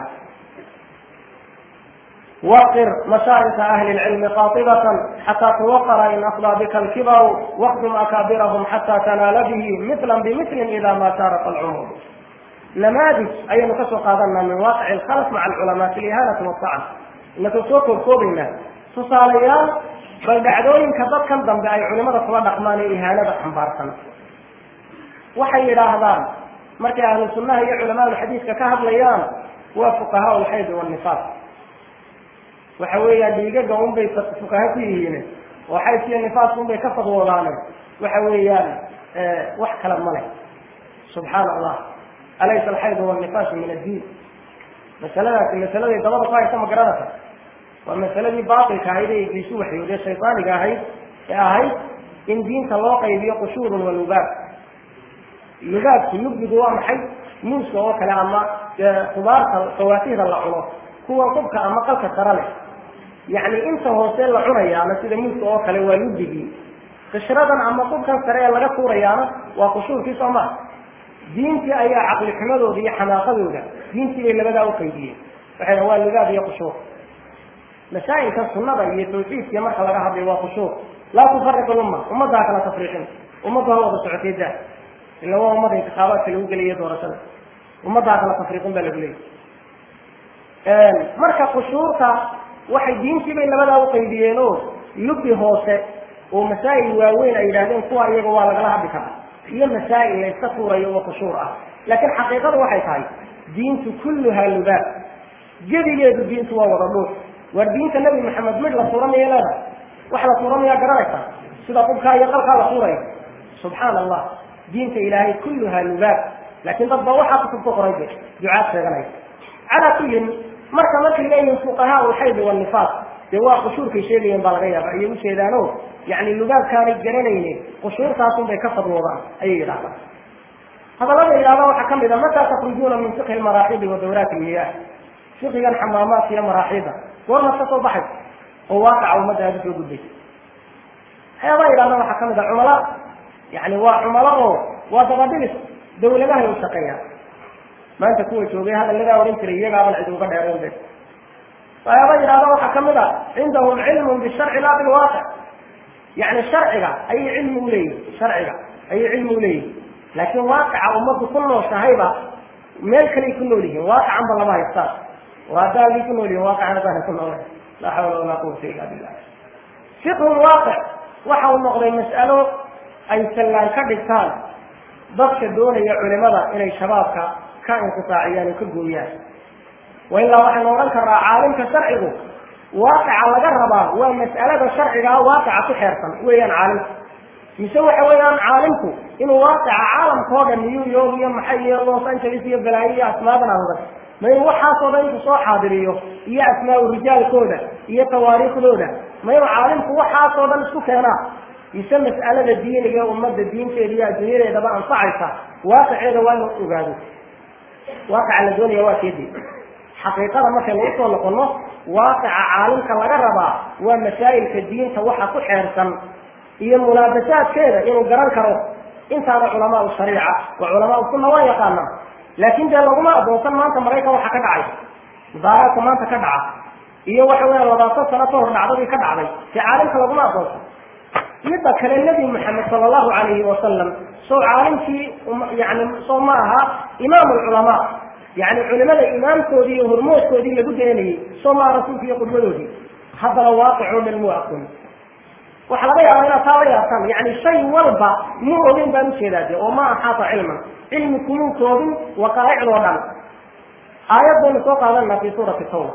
waqir mashaarika ahli lcilmi qaatibatan xataa tuwaqara in afdaa bika alkibaru waqdum akaabirahum xataa tanaala bihi mitlan bimitlin ida ma shaaraqa alcumur namaadij ayaynu kasoo qaadanaa min waaqici alkhalaf maca alculamaa fi lihaanati wasacan inakoo soo koobkoobaynaa tusaalayaal bal dhacdooyinka dadkan dambe ay culimada kula dhaqmaan ee ihaanada xambaarsan waxay yidhaahdaan markay ahlu sunnaha iyo culamaadu xadiiska ka hadlayaan waa fuqahaa lxayd wanifaas waxa weeyaan dhiigaga unbay fuqaha ku yihiin oo xaydkiiyo nifaaska unbay ka fadwoodaane waxa weeyaan wax kale ma leh subxaana allah alaysa alxaydu wannifaasu min addiin masaladaasi masaladay dabada ku haysa ma garanaysa waa masaladii baatilka ahayd ee ibliisu waxyoodee shaydaaniga ahayd ee ahayd in diinta loo qaybiyo qushuurun wa lugaab lugaabku lugdigu waa maxay muuska oo kale ama khudaarta fawaatihda la cuno kuwa qubka ama qalka sare leh yacni inta hoose la cunayaana sida muuska oo kale waa lugdigii qishradan ama qubkan sare ee laga tuurayaana waa qushuurkii soo maa diintii ayaa caqli xumadooda iyo xamaaqadooda diintii bay labadaa uqaydiyeen waxay waa lugaab iyo qushuur masaa'ilka sunada iyo tawxiidkiya marka laga hadlayo waa khushuur laa tufariq lumma ummaddaa kala tafriiqin ummaddu ha wada socotay daa ila waa ummada intikaabaadka lagu gelayo doorashada ummaddaa kala tafriiqin baa lagu leeyay marka khushuurta waxay diintii bay labadaa uqaydiyeen oo lubbi hoose oo masaa'il waaweyn ay yidhahdeen kuwa iyaga waa lagala hadli karaa iyo masaa'il la iska tuurayo oo khushuur ah laakiin xaqiiqadu waxay tahay diintu kulluhaa lubaab gebigeedu diintu waa wada dhuux waar diinta nabi maxamed mid la tuuramaya leedahay wax la tuuramayaa garanaysa sida qubkaa iyo qalkaa la tuuraya subxaana allah diinta ilaahay kulluhaa lubaab laakiin dad baa waxaa kutub ku qoray de ducaad sheeganaya calaa kullin marka markay leeyihin fuqahaa ulxayd wanifaas dee waa qushuurkay sheegayeen baa laga yaaba ayay ujeedaano yani lugaabkaanay garanayne qushuurtaasun bay ka fadwoodaan ayay yidhahdaan hadallada yidhahda waxaa kamid a mataa takrujuuna min fiqhi maraaxibi wa dawraati ilmiyaah fiqigan xamaamaadka iyo maraaxida goormaad ka soo baxay oo waaqaca ummadda aada usoo gudbaysa waxyaabaa yidhahda waxaa kamid a cumala yani waa cumalo oo waa dabadhigis dawladahay u shaqeeyaan maanta kuwa joogay hadalladaa odhan jiray iyagaaban cid uga dheerayn be waxyaaba yidhahda waxaa kamid a cindahum cilmun bisharci laa bilwaaqic yani sharciga ayay cilmi uleeyihin sharciga ayay cilmi uleeyihin laakiin waaqica ummaddu ku nooshahayba meel kaley ku nool yihiin waaqicanba lama haystaan oo haddaagii ku nool yihin waaqicana baana ku noolay laa xawla walaa quwata illa billah fiqhu waaqic waxa uu noqday mas'alo ay sallaan ka dhigtaan dadka doonaya culimada inay shabaabka ka inqisaaciyaan oo ka gooyaan wa ilaa waxaynu odhan karnaa caalimka sharcigu waaqica laga rabaa waa mas'alada sharcigaa waaqica ku xeersan weeyaan caalimku mise waxa weeyaan caalimku inuu waaqica caalamka oo dhan new york iyo maxay iyo los angeles iyo balaayo iyo asmaadan adag ma inuu waxaasoo dhan intuu soo xaadiriyo iyo asmaa-u rijaalkooda iyo tawaariikhdooda ma inuu caalimku waxaasoo dhan isku keenaa mise mas'alada diiniga ee ummadda diinteeda iyo adduunyadeedaba anfacaysa waaqiceeda waa inuu ogaado waaqica la doonaya waa keedii xaqiiqada markaynu usoo noqono waaqica caalimka laga rabaa waa masaa'ilka diinta waxa ku xeersan iyo mulaabasaadkeeda inuu garan karo intaana culamaau shariica waa culamaau sunna waa yaqaanaa laakin dee laguma adoonsan maanta maraykan waxa ka dhacay mudaaraadka maanta ka dhaca iyo waxa weya labaatan sano ka hor dhacdadii ka dhacday dee caalimka laguma adoonsan midda kale nebi maxamed sala allahu alayhi wasalam soo caalimkii yani soo ma aha imaam lculamaa yani culimada imaamkoodii iyo hormoodkoodii lagu dayanayey soo maa rasuulka iyo qudbadoodii haddana waaqic oo dhan muu aqoon waxaa laga yaaba inaad taa la yaabtaan yani shay walba muu ogeyn baan ujeedaa de oo ma axaata cilman cilmi kumuu koobin waqaa'icdoo dhan aayad baynu soo qaadanaa fi suurati tawba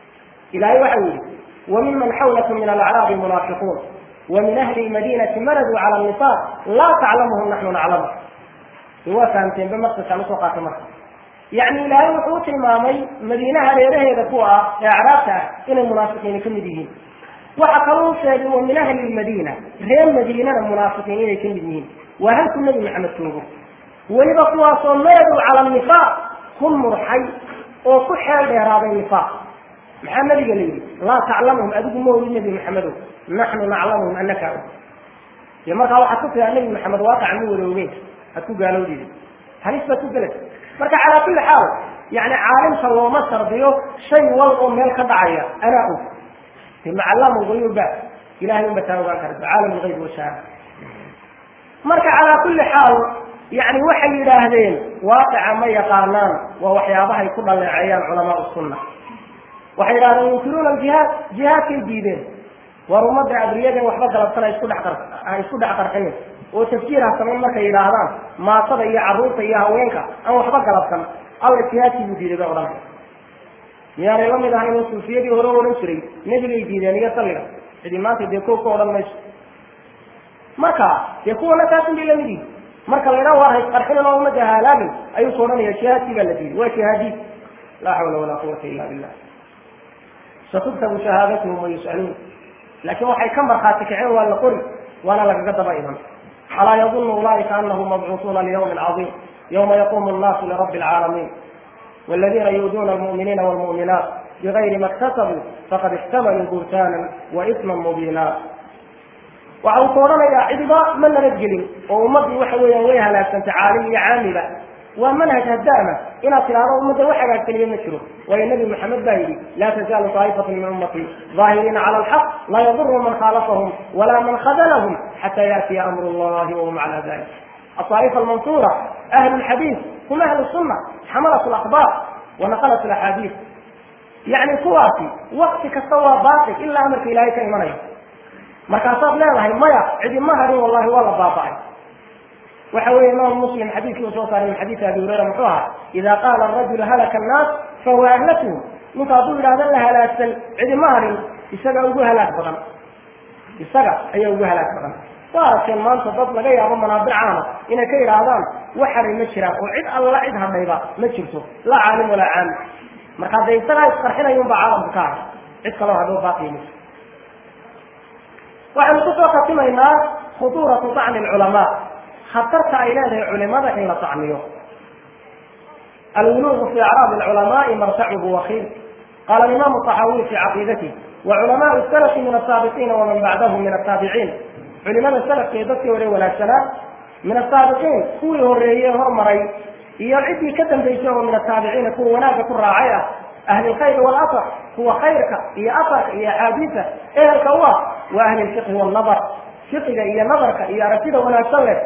ilahay waxa yihi وممن حولكم من الأعراب منافقون ومن أهل المدينة مردوا على النفاق لا تعلمهم نحن نعلمهم هو فهمتين بمقصد كانوا سوقات مكة يعني إلهي وحوت المامي مدينة هريره يدكوا إعرابها إن المنافقين كمديين وحكروا شيء ومن أهل المدينة غير مدينة المنافقين كمديين وهل كل نبي محمد توبه ولبقوا صمدوا على النفاق هم مرحي وكحل بإرادة النفاق محمد قال لي لا تعلمهم أدوك مو النبي محمد نحن نعلمهم أنك أعلم يا مركا واحد كفر النبي محمد واقع مو ولوين أتو قالوا لي هل إثبتوا قلت مركا على كل حال يعني عالم سوى مصر بيو شيء والله ميل كدعية أنا أقول ثم علموا غيوب بعد إلهي يوم بتاوى عالم الغيب والشهادة مركا على كل حال يعني وحي يراهدين واقع ما يقانان ووحيابها يكون لعيان علماء السنة waxay yidhahdeen yunkiruuna aljihaad jihaadkay diideen war ummadda abriyadan waxba galabsana isku dhex qar ha isku dhex qarxinin oo tafjiir ha samayn markay yidhaahdaan maatada iyo carruurta iyo haweenka aan waxba galabsan alla jihaadkii buu diiday bay odhanaya miyaanay la mid ahayn oo suufiyadii hore odhan jiray nebigay diideen iyo salliga cidi maanta dee kow ka odhan mayso marka dee kuwana taasin bay lamid yihin marka la yidhaha war ha isqarxinin oo ummadda halaagin ayuu ku odhanaya jihaadkii baa la diiday waa jihaadiid laa xawla walaa quwata illa billah ستكتب شهادتهم ويسألون لكن waxay ka markhaati kaceen waa la qori waana lagaga daba iman alaa yadunu ulaئika anahum mabcuuثuuna liyوم caظيم yوma yaqumu الناس لرب العاalمين والذين يؤذون المؤمنين والمؤمنات بغير ما اكتسبوا فقد احتملوا بهتانا وإثما مبينا waxa uu ka odhanayaa cidiba ma nabadgelin oo ummaddii waxa weeyaan way halaagsantay caalim iyo caamiba waa manhaj hadaama inaad tidhaahdo ummadda wax hagaagtaniyo ma jiro waayo nebi maxamed baa yidhi laa tazaalu taa'ifatu min ummatii ظaahiriina cala alxaq laa yaduru man khaalafahum walaa man khadalahum xata yaatiya amru llahi wahum cala dalik الطائفة المنصورة أهل الحديث هم أهل السنة حملة الأخبار ونقلة الأحاديث يعني كواتي وقت كسوى باطل إلا أمرك إلهي كإيمانيه markaasaad leedahay maya cidi ma harin wallahi waa la baaba'ay waxa weeye imaam muslim xadiidkii uu soo saaray min xadiisi abi hurayra muxuu ahaa ida qaala arajulu halaka annaas fahuwa ahlatuhu ninka hadduu yidhahda la halaagsan cidi ma harin isaga ugu halaag badan isaga ayaa ugu halaag badan waa aragteen maanta dad laga yaabo manaabic caama inay ka yidhaahdaan wax haray ma jiraan oo cid alla cid hadhayba ma jirto laa caalim walaa caami marka hadee isagaa isqarxinayun baa caalamka ka haray cid kaloo hadhow baaqiya ma waxaynu kusoo khatimaynaa khuduuratu tacni alculamaa khatarta ay leedahay culimada in la tacniyo alwuluugu fi acraabi alculamaai martacuhu wakiil qaala alimaamu طaxaawiy fi caqiidatihi وعلماء السلف من السابقين ومن بعدهم من التابعين علماء السلف في ذكي وري ولا من السابقين كوي هرية هرمري iyo ciddii ka dambaysaho min ataabiciina kuwa wanaagga ku raacay ah ahli lkhayr walathar kuwa khayrka iyo afarka iyo axaadiisa ehelka u ah wa ahli lfiqhi wannadar fiqiga iyo nadarka iyo aragtida wanaagsan leh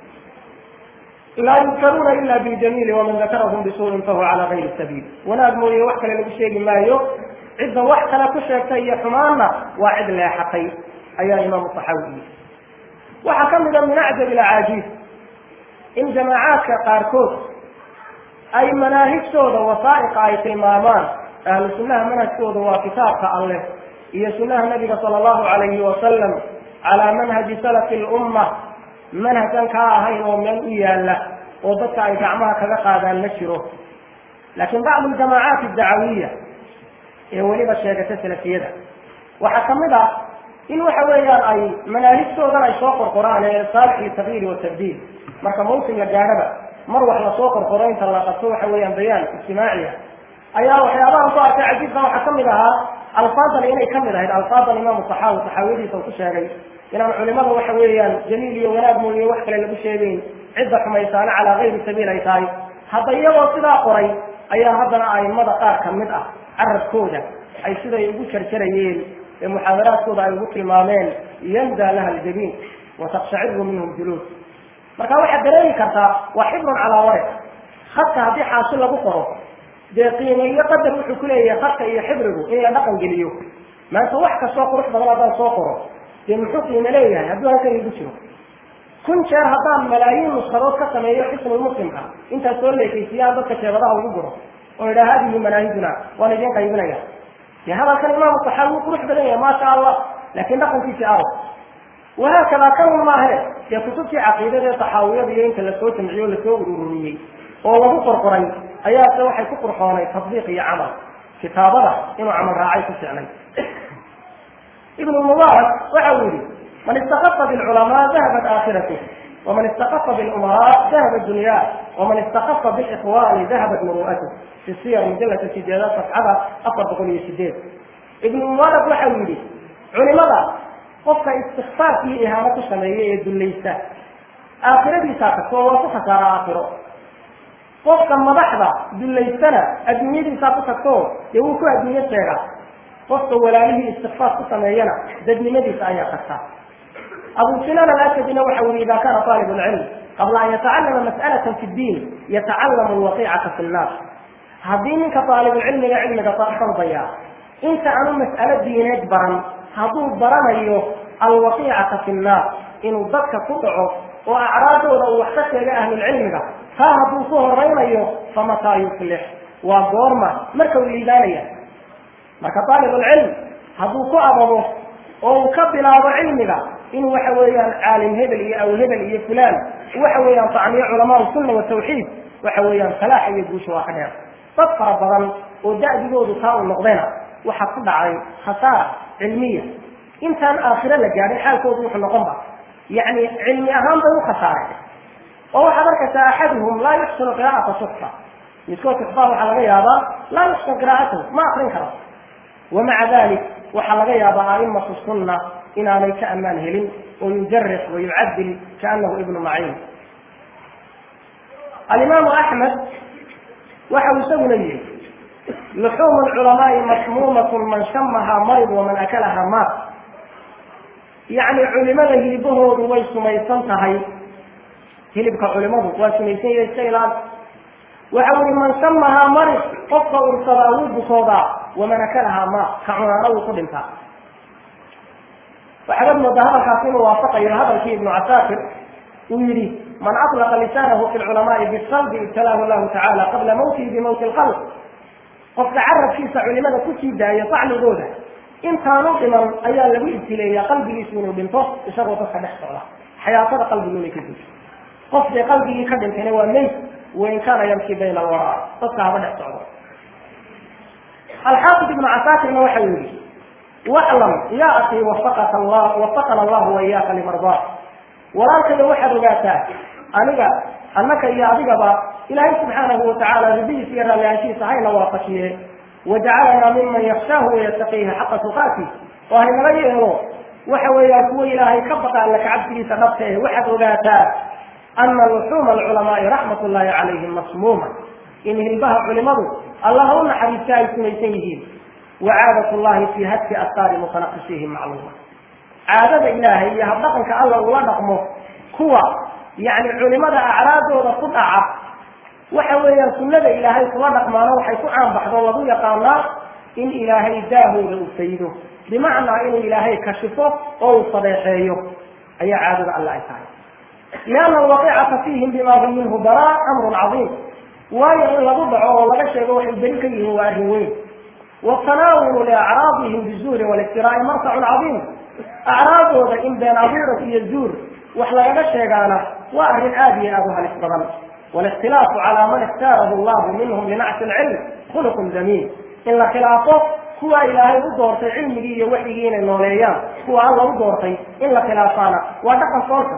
laa yudkaruuna ila biljamiili waman dakarahum bisuurin fahuwa cala gayri sabiil wanaag mooye wax kale lagu sheegi maayo cidda wax kale ku sheegtay iyo xumaanna waa cid leexatay ayaa imaamu saxaawi yii waxaa ka mida min acjab ilacaajiib in jamaacaadka qaarkood ay manaahijtooda wasaa'iqa ay tilmaamaan ahlu sunnaha manhajkooda waa kitaabka alleh iyo sunnaha nabiga sala allahu calayhi wasalam calaa manhaji salafi lumma manhajkan kaa ahayn oo meel u yaalla oo dadka ay gacmaha kaga qaadaan ma jiro laakiin bacdu ljamaacaat addacawiya ee weliba sheegata salafiyada waxaa ka mid ah in waxa weeyaan ay manaahijtoodan ay soo qorqoraan ee saalix litagyiiri watabdiil marka mawsim la gaadhaba mar wax lasoo qorqoro inta la qabto waxa weeyaan bayaan ijtimaaciya ayaa waxyaabahan ku arkay cajiibka waxaa kamid ahaa alfaadan inay kamid ahayd alfaadan imaamu saxaawi saxaawiyadiisa uu ku sheegay inaan culimada waxa weeyaan jamiil iyo wanaag mooye wax kale lagu sheegeyn cidda xumaysaana calaa gayri sabiil ay tahay hadda iyagoo sidaa qoray ayaa haddana aimada qaar ka mid ah carabkooda ay siday ugu jarjarayeen ee muxaadaraadkooda ay ugu tilmaameen yandaa laha aljabiin watakshacirru minhum juluud marka waxaad dareemi kartaa waa xibrun calaa warid khadka haddii xaasil lagu qoro dee qiime iyo qadar wuxuu ku leeyahay khadka iyo xibrigu in la dhaqan geliyo maanta wax kastoo qurux badan haddaan soo qoro dee muxuu qiime leeyahay hadduu halkan igu jiro kun jeer haddaan malaayiin nuskadood ka sameeyo xisnul muslimka intaas soo leekaysiiyaan dadka jeebadaha ugu guro oo idhaa hadihi manaahijuna waan idin qaybinaya dee hadalkan imaamu saxaabi wuu qurux badan yahay maasha allah laakiin dhaqankiisi aw wahaakada kanun maahe dee kutubtii caqiidada ee saxaawiyada iyo inta lasoo jamciyo lasoo ururiyey oo lagu qorqoray ayaase waxay ku qurxoonay tadbiiq iyo camal kitaabada inuu camal raacay ku ficnay ibn mubaarak waxa uu yihi man istakafa bilculamaa dahabat aakhiratu waman istakafa bilumaraa dahabat dunyaa waman istakafa bilikhwaani dahabat muru'atu fi siyar mujalladka sideedaad safxada afar boqol iyo sideed ibnu mubaarak waxa uu yihi culimada qofka istikfaaf iyo ihaano ku sameeya ee dullaysta aakhiradiisaa tagto oo waa ku khasaara aakhiro qofka madaxda dullaystana adduunyadiisaa ku tagto dee wuu ku adduunyo sheegaa qofka walaalihii istikfaaf ku sameeyana dadnimadiisa ayaa tagta abu sinan alasadina waxa uri ida kana aalib lcilm qabla an yatacalama mas'alatan fi ddiin yatacalamu lwaqiicata fi nnaas haddii ninka aalibulcilmiga cilmiga dalbaya inta aanu mas'alo diineed baran hadduu baranayo alwaqiicata fi nnaas inuu dadka ku dhaco oo acraadooda uu wax ka sheega ahlulcilmiga taa hadduu ku horaynayo famataa yuflix waa goorma marka uu liibaanaya marka aalibulcilm hadduu ku ababo oo uu ka bilaabo cilmiga in waxa weeyaan caalim hebel iyo aw hebel iyo fulaan waxa weeyaan tacniyo culamaa sunna watawxiid waxa weeyaan salaaxa iyo guusha waa ka dheer dad fara badan oo da'digoodu taa u noqdayna waxaa ku dhacay khasaara cilmiya intaan aakhiro la gaadhin xaalkoodu wuxuu noqonba yacni cilmi ahaan bay u khasaareen oo waxaad arkaysaa axaduhum laa yuxsinu qiraa'ata suxfa midkood suxfaha waxaa laga yaabaa laa yuxsin qiraa'atahu ma akrin karo wamaca dalik waxaa laga yaabaa aimatu sunna inaanay ka ammaan helin oo yujarix wa yucadil kaanahu ibnu maciin alimaamu axmed waxa uu isaguna yihi luxuumu lculamaai masmuumatun man shamahaa marid waman akalahaa maat yacni culimada hilibahoodu way sumaysan tahay hilibka culimadu waa sumaysan yahay iska ilaali waxa ui man shamahaa marid qofka ursadaa wuu bukoodaa waman akalahaa maat ka cunaana wuu ku dhintaa waxaad moodaa hadalkaasi inuu waafaqayo hadalkii ibnu casaakir uu yihi man aطlaqa lisaanahu fi lculamaai bisalbi ibtalaahu llahu tacala qabla mawtihi bimawti lqalb qofka carabkiisa culimada kusii daaya tacligooda intaanu dhiman ayaa lagu ibtileeyaa qalbigiisu inuu dhinto isagoo dadka dhex socda xayaatada qalbigu inay ka disho qof dee qalbigii ka dhintayna waa meyd wain kaana yamshi bayna alwaraa dadka haba dhex socdo alxaafid ibnu casaakirna waxa uu yihi waclam ya akii wafaqaka allah wafaqana allahu waiyaaka limardaa walaalkayo waxaad ogaataa aniga annaka iyo adigaba ilaahay subxaanahu watacaala ridihiisa iyo raallihaanshihiisa hayna waafajiye wajacalanaa miman yakshaahu wayattaqiihi xaqa tuqaati oo haynala yeelo waxa weeyaan kuwa ilaahay ka baqa alla kacabsigiisa dhabta eh waxaad ogaataa ana luxuuma alculamaai raxmat ullahi calayhim masmuuma in hilbaha culimadu allaha u naxariista ay sumaysan yihiin wacaadat llahi fi hadki astaari mutanaqisihim macluuma caadada ilaahay iyo habdhaqanka alla ula dhaqmo kuwa yani culimada acraadooda ku dhaca waxa weeyaan sunnada ilaahay kula dhaqmaano waxay ku caanbaxdo lagu yaqaanaa in ilaahay daahooda uu faydo bimacnaa inuu ilaahay kashifo oo uu sadeexeeyo ayaa caadada alla ay tahay lianna alwaqiicata fiihim bima hum minhu baraa amrun cadiim waayo in lagu dhaco oo laga sheego waxay beri ka yihiin waa arrin weyn watanaawulu liacraadihim bizuuri waliftiraai martacun cadiim acraadooda in been abuuras iyo zuur wax lagaga sheegaana waa arrin aada iyo aada u halis badan walikhtilaafu calaa man ikhtaarahu allahu minhum linacsi lcilm khuluqun damiin in la khilaafo kuwa ilaahay u doortay cilmigii iyo waxyigii inay nooleeyaan kuwa alla u doortay in la khilaafaana waa dhaqan soolka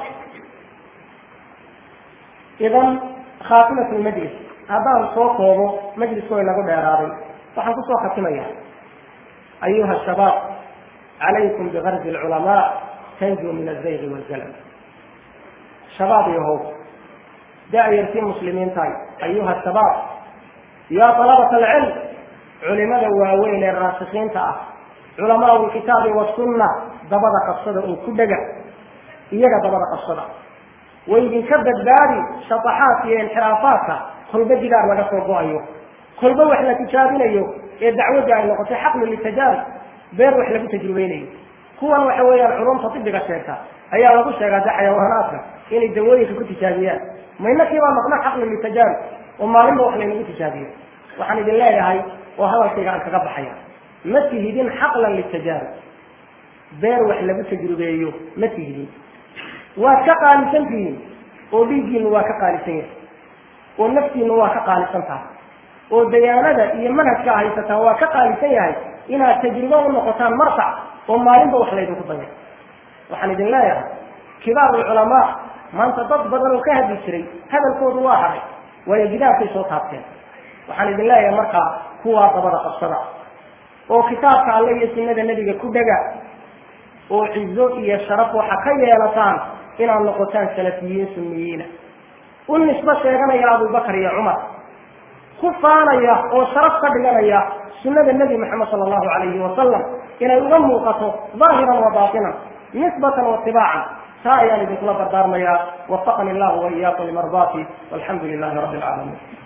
idan khaatimatu lmajlis haddaan soo koobo majliskoo inagu dheeraaday waxaan kusoo khatimaya ayuha shabaab calaykum bigarzi lculamaa tanjuu min azaygi walzalam shabaab iyo how da-yartii muslimiintahay ayuha shabaab yaa talabata alcilm culimada waaweyn ee raasikiinta ah culamaau lkitaabi wasunna dabada qabsada oo ku dhega iyaga dabada qabsada way idinka badbaadi shataxaadka iyo inxiraafaadka kolba jidaar laga soo go-ayo kolba wax la tijaabinayo ee dacwadda ay noqotay xaqlu litajaarib beer wax lagu tajribeynayo kuwan waxa weeyaan culumta tibiga sheegta ayaa lagu sheegaa de xayawaanaadka inay dawooyinka ku tijaabiyaan maynakiibaa maqna xaqlu litajaarib oo maalinba wax laynagu tijaabiyo waxaan idin leeyahay oo hadalkayga aan kaga baxaya ma tihidin xaqlan litajaarib beer wax lagu tajribeeyo ma tihidin waad ka qaalisan tihiin oo dhiiggiinu waa ka qaalisan yahay oo naftiinu waa ka qaalisan tahay oo dayaanada iyo manhajka haysataan waa ka qaalisan yahay inaad tajribo u noqotaan marfac oo maalinba wax laydinku daya waxaan idin leeyahay kibaaru lculamaa maanta dad badan oo ka hadli jiray hadalkoodu waa hadhay waayo gidaarkay soo taabteen waxaan idin leeyahay markaa kuwaa dabada qabsada oo kitaabka alle iyo sunnada nebiga ku dhega oo cizo iyo sharaf waxa ka yeelataan inaad noqotaan salafiyiin sunniyiina u nisbo sheeganaya abubakar iyo cumar ku faanaya oo sharaf ka dhiganaya sunnada nebi maxamed sala allahu calayhi wasalam inay uga muuqato daahiran wa baatinan nisbatan wa tibaacan taa ayaan idinkula dardaarmayaa wafaqani allahu wa iyaakum limardaati walxamdu lilahi rabbi alcaalamiin